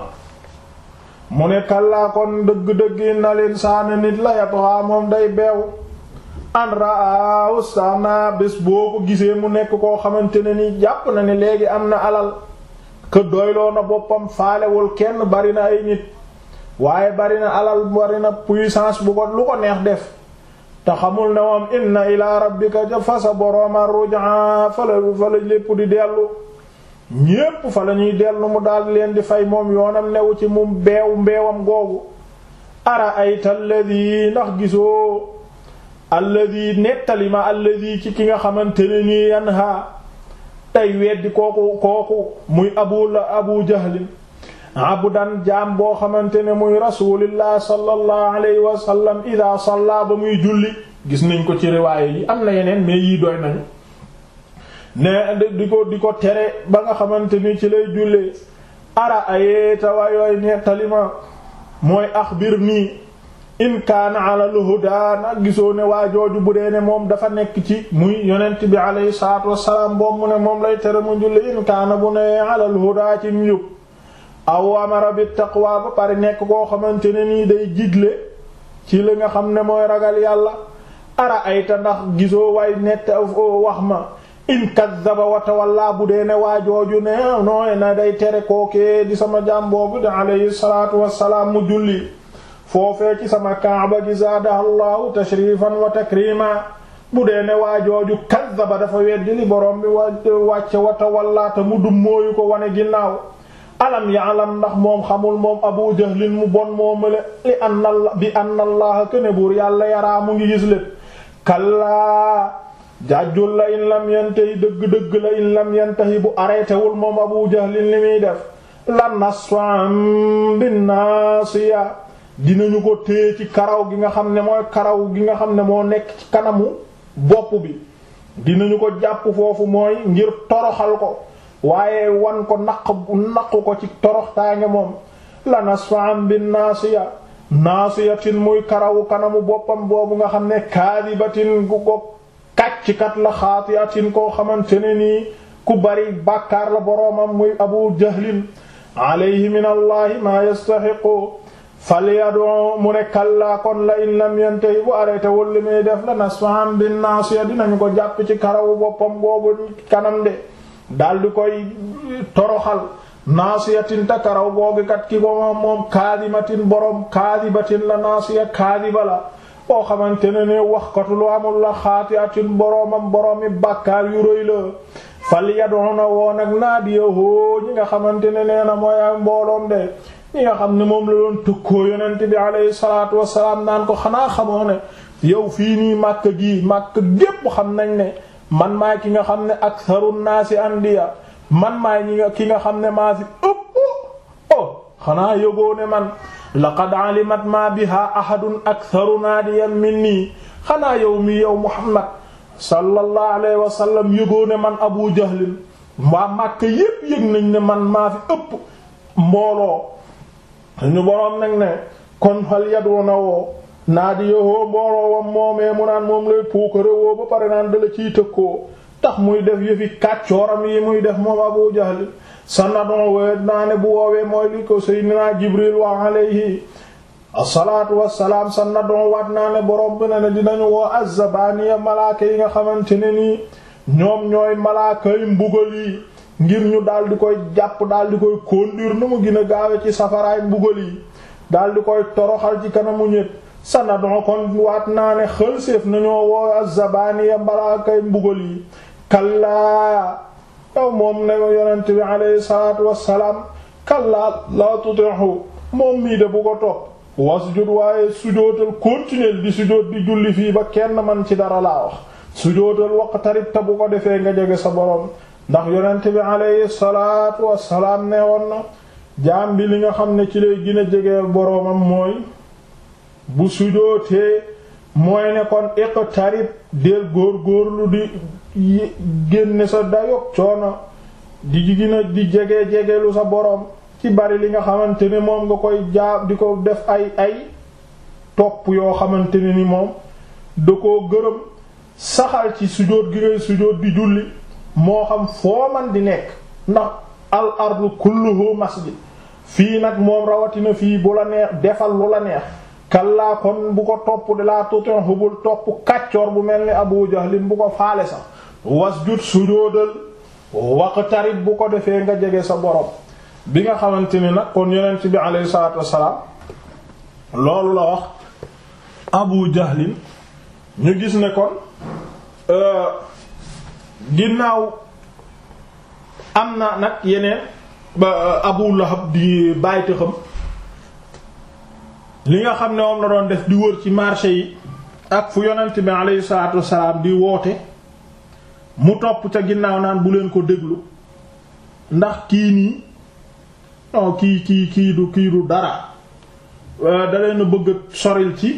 mu ne kallaa kon dëgg-dëgg innal insaana nit la yatoxaa moom day beewu an ra'aahu staghna bés boo ko gisee mu nekk koo xamante ne ni jàpp na ne léegi am na alal que doyloo na boppam faalewul kenn bari na ay nit waaye bari na alal bari na puissance bu ko lu ko neex def te xamul ne moom inna ila rabbika ja fa sa borooma ruj'a fa la fa la lépp di dellu ñépp fa la ñuy dellu mu daal leen di fay moom yoonam newu ci mu beew mbeewam googu ara ayta alladi ndax gisoo alladi nettali ma alladi ci ki nga xamante ne nii yanha tey weddi kooku kooku muy abu la abu jahlin abdan jaam boo xamante ne muy rasulillah sallallahu alayhi wa sallam ida salla ba muy julli gis nañ ko ci riwaaye yi am na yeneen mais yii doy nañu ne di ko di ko tere ba nga xamante ni ci lay jullee ara ayeta waayooy nettali ma mooy axbir nii in kaana ala al-huda nag gisoo ne waa jooju bu dee ne moom dafa nekk ci muy yonent bi alayhi salaatu wassalaam boobu mu ne moom lay tere mu julli in kaana bu ne ala al-huda ci njub aw amara bi taqwa ba pare nekk koo xamante ne nii day jigle ci li nga xam ne mooy ragal yàlla ara ayta ndax gisoo way nett wax ma in kaddaba wa tawalla bu dee ne waa jooju ne nooy na day tere kookee di sama jaam boobu de alayhi salaatu wassalaam mu julli foofee ci sama kaaba gi zaadaha allahu tashrifan wa takrima bu dee ne waa jooju kaddaba dafa weddi li borom bi wàcce wa tawalla te mu dum mooyu ko wane ginnaaw alam ya'lam ndax moom xamul moom abu jahlin mu bon moomale li anna bi anna allaha këne buur yàlla yaraa mu ngi gis lépp kallaa jàjjul la in lam yantahi dëgg-dëgg la in lam yantahi bu arrêté wul moom abu jahlin li muy def la nasfa'an bin nasiya dinañu ko téye ci karaw gi nga xam ne mooy karaw gi nga xam ne moo nekk ci kanamu bopp bi dinañu ko jàpp foofu mooy ngir toroxal ko waaye wan ko naq naqu ko ci toroxtaange moom la nasfa'an bin nasiya nasiyatin muy karawu kanamu boppam boobu nga xam ne kaadibatin gu ko kàcckat la xaatiatin koo xamante ne nii ku bari bàkkaar la boroomam muy abu jahlin alayhi min allahi maa yastaxiqu falyad'u mu ne kallaa kon la in lam yantahi bu arrêté wul li muy def la nasfa'an bin nasiya dinañu ko jàpp ci karawu boppam boobu kanam de daldi koy toroxal naasiyatin ta karaw googu kat ki ko moom moom kaadimatin borom kaadibatin la naasiya kaadiba la boo xamante ne ne waxkatu lu amul la xaatiatin boromam boromi bàkkaar yu rëy la fal yad'una woon ak naadiyahu ñi nga xamante ne nee na mooy ak mbooloom de ñi nga xam ne moom la doon tëkkoo yonent bi alayhi salaatu wassalaam naan ko xanaa xamoo ne yow fii nii màkk gii màkk gépp xam nañ ne man maay ki nga xam ne aktharu naasi andiya man maay ñi nga ki nga xam ne maa fi ëpp oh xanaa yëgoo ne man laqad alimat ma biha ahadun aktharu naadiyan minni xanaa yow mi yow muhammad sallallahu alayhi wa sallam yëgoo ne man abu jahlin waa Màkka yépp yëg nañ ne man maa fi ëpp mbooloo ñu boroom nag ne kon fal yaduna woo naadi yowoo mbooloo wam moomee mu naan moom lay puukare woo ba pare naan dala ciy tëkkoo tax muy def yëfi kàccooram yi muy def moom abu jahlin sanadon wee naa ne bu woowee mooy li ko seydinaa jibril wa alayhi asalaatu wassalaam sanadon waat naa ne borom bi ne ne dinañu woo azzabaniya malaaka yi nga xamante ne nii ñoom ñooy malaaka yi mbugal yi ngir ñu daal di koy jàpp daal di koy conduire nu mu gën a gaawe ci safaraay mbugal yi daal di koy toroxal ci kanamu ñépp sanadon kon waat naa ne xëlséef nañoo woo azzabaniya malaaka yi mbugal yi kallaa yow moom ne yonent bi alayhi salaatu wassalaam kallaa laa tuti'hu moom mii de bu ko topp wasjud waaye sujootal continuer di sujoot di julli fii ba kenn man ci dara laa wax sujootal waqtarib te bu ko defee nga jege sa borom ndax yonent bi alayhi salaatu wassalaam ne woon na jaam bi li nga xam ne ci lay gën a jege boroomam mooy bu sujootee mooy ne kon iqtarib del góor góorlu di génne sa dayog coono di gina di jege jegelu sa boroom ci bari li nga xamante ne moom nga koy jaab di ko def ay ay topp yoo xamante ne ni moom da koo gërëm saxal ci sujóot gi ngay sujóot di julli moo xam foo man di nekk ndax al ardu kulluhu masjid fii nag moom rawatina fii bu la neex defal lu la neex kallaa kon bu ko topp de laa tutin hubul topp kàccoor bu mel ni abu jahlin bu ko faale sax wasjud sujóodal waqtarib bu ko defee nga jege sa borom bi nga xamante ni nag kon yonent bi alayhi salaatu wassalaam loolu la wax abu jahlin ñu gis ne kon ginnaaw am na nag yeneen ba abu lahab di bàyyite xam li nga xam ne moom la doon def di wër ci marché yi ak fu yonent bi alayhi salaatu wassalaam di woote mu topp ca ginnaaw naan bu leen ko déglu ndax kii nii non kii kii kii du kii du dara da leen a bëgg soril ci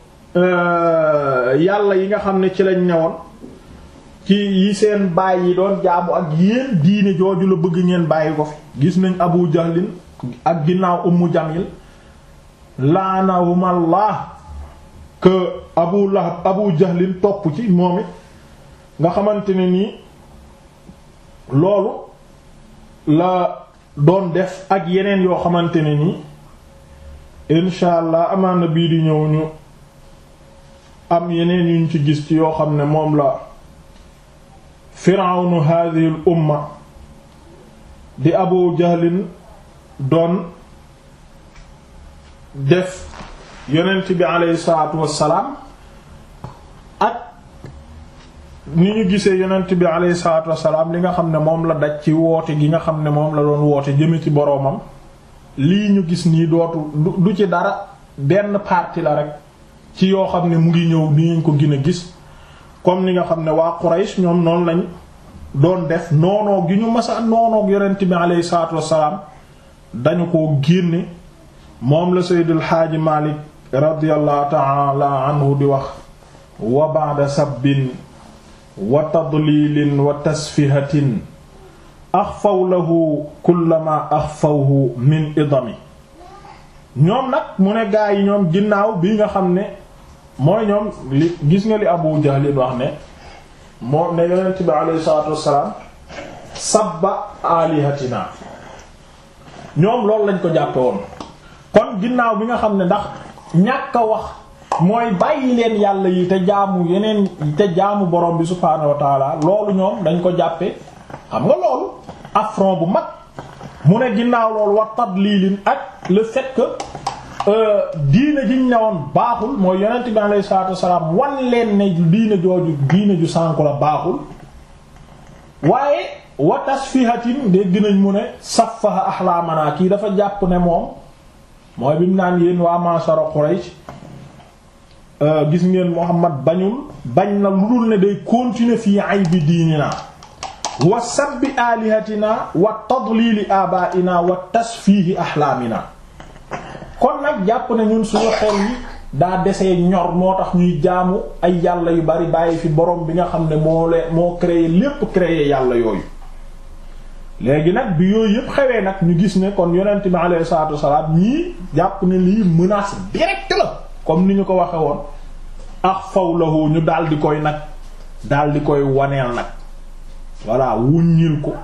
yàlla yi nga xam ne ci lañ newoon ci yi seen baay yi doon jaamu ak yéen diine jooju la bëgg ngeen bàyyi ko fi gis nañ abu jahlin ak ginnaaw ummu jamil laanahumullah que abu lahab abu jahlin topp ci moom it nga xamante ne nii loolu la doon def ak yeneen yoo xamante ne nii incha allah amaana bii di ñëw ñu am yeneen yuñ ci gis ci yoo xam ne moom la firawnu hadhihi al umma di abu jahlin doon def yonent bi aleyhi salaatu wassalaam ak ni ñu gisee yonent bi aleyhi salaatu wassalaam li nga xam ne moom la daj ci woote gi nga xam ne moom la doon woote jëme ci boroomam lii ñu gis nii dootu du ci dara benn partie la rek ci yoo xam ne mu ngi ñëw ni ñu ko gën a gis comme ni nga xam ne waa Quraysh ñoom noonu lañ doon def noonoo gi ñu masa noonoog yonent bi aleyhi salaatu wassalaam dañu ko génne moom la Seydil Xaaji Malik radiyallahu ta'ala anhu di wax wa ba'da sabbin wa tadlilin wa tasfihatin axfaw lahu kullama axfawhu min idami ñoom nag mu ne gaa yi ñoom ginnaaw bi nga xam ne mooy ñoom li gis nga li Abu Jahl wax ne moom ne yonent bi alayhi salaatu wassalaam sabba alihatina ñoom loolu lañ ko jàppe woon kon ginnaaw bi nga xam ne ndax ñàkk a wax mooy bàyyi leen yàlla yi te jaamu yeneen te jaamu borom bi subhaanahu wa taala loolu ñoom dañ ko jàppe xam nga loolu affront bu mag mu ne ginnaaw loolu wa tadlilin ak le fait que diine jiñ newoon baaxul mooy yonent bi alayhi salaatu wassalaam wan leen ne diine jooju diine ju sànku la baaxul waaye wa tasfihatin dégg nañ mu ne saffaha ahlaamana kii dafa jàpp ne moom mooy bi mu naan yéen waa mashara Quraysh gis ngeen Muhammad bañul bañ na lu dul ne day continuer fii ay bi diini naa wa sabbi alihatina wa tadlili abaina wa tasfiihi ahlaamina kon nag jàpp ne ñun suñu xel yi daa desee ñor moo tax ñuy jaamu ay yàlla yu bari bàyyi fi borom bi nga xam ne moo leen moo créé lépp créé yàlla yooyu léegi nag bi yooyu yëpp xewee nag ñu gis ne kon yonent bi alayhi salaatu wasalaam ñii jàpp ne lii menace directe la comme ni ñu ko waxe woon ax faw lahu ñu daal di koy nag daal di koy waneel nag voilà wuññil ko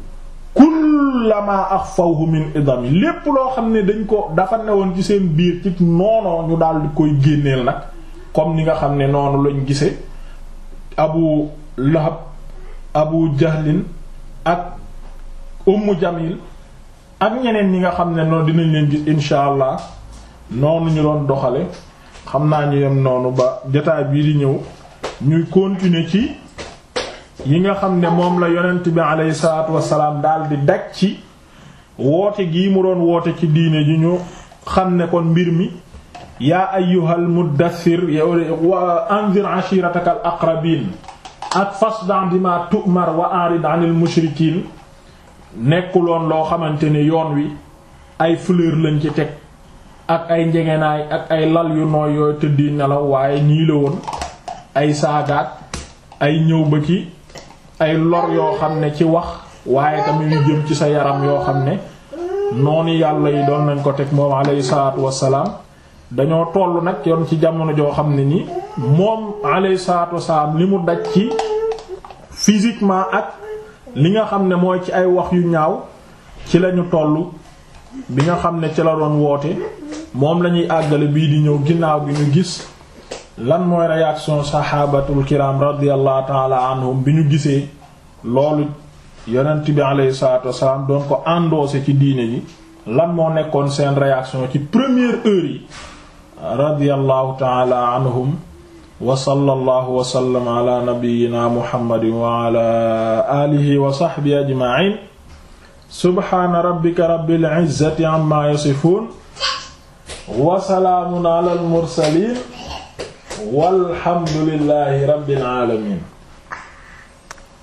kullama axfawhu min idami lépp loo xam ne dañ ko dafa newoon ci seen biir ci noonoo ñu daal di koy génneel nag comme ni nga xam ne noonu lañ gise abu lahab abu jahlin ak ummu jamil ak ñeneen ñi nga xam ne noonu dinañ leen gis insha allah noonu ñu doon doxale xam naa ñu yem noonu ba jotaay bii di ñëw ñuy continuer ci yi nga xam ne moom la yonent bi aleyhi salaatu wasalaam daal di daj ci woote gii mu doon woote ci diine ji ñu xam ne kon mbir mi yaa ayyuhal muddathir wa anzir ashiratakal aqrabin ak fasda bima tu'mar wa arid anil mushrikiin nekkuloon loo xamante ne yoon wi ay fleur lañ ci teg ak ay njegenaay ak ay lal yu nooy yooyu tëddi nelaw waaye nii la woon ay saagaat ay ñëw ba ci ay lor yoo xam ne ci wax waaye tamit yu jëm ci sa yaram yoo xam ne noonu yàlla yi doon nañ ko teg moom alayhi salaatu wassalaam dañoo toll nag yoon ci jamono joo xam ne ni moom alayhi salaatu wassalaam li mu daj ci physiquement ak li nga xam ne mooy ci ay wax yu ñaaw ci lañu toll bi nga xam ne ci la doon woote moom lañuy àggale bii di ñëw ginnaaw bi ñu gis lan mooy réaction saxaabatul kiram radiyallahu taala anhum bi ñu gisee loolu yonent bi alayhi salaatu wasalaam doon ko endossé ci diine ji lan moo nekkoon seen réaction ci première heure yi radiyallahu taala anhum wa sallallahu wa sallam ala nabiyyina muhammadin wa ala alihi wa sahbihi ajma'in subhana rabbika rabbil izzati amma yasifun wa salaamun ala al mursalin walhamdulillahi rabbil alamin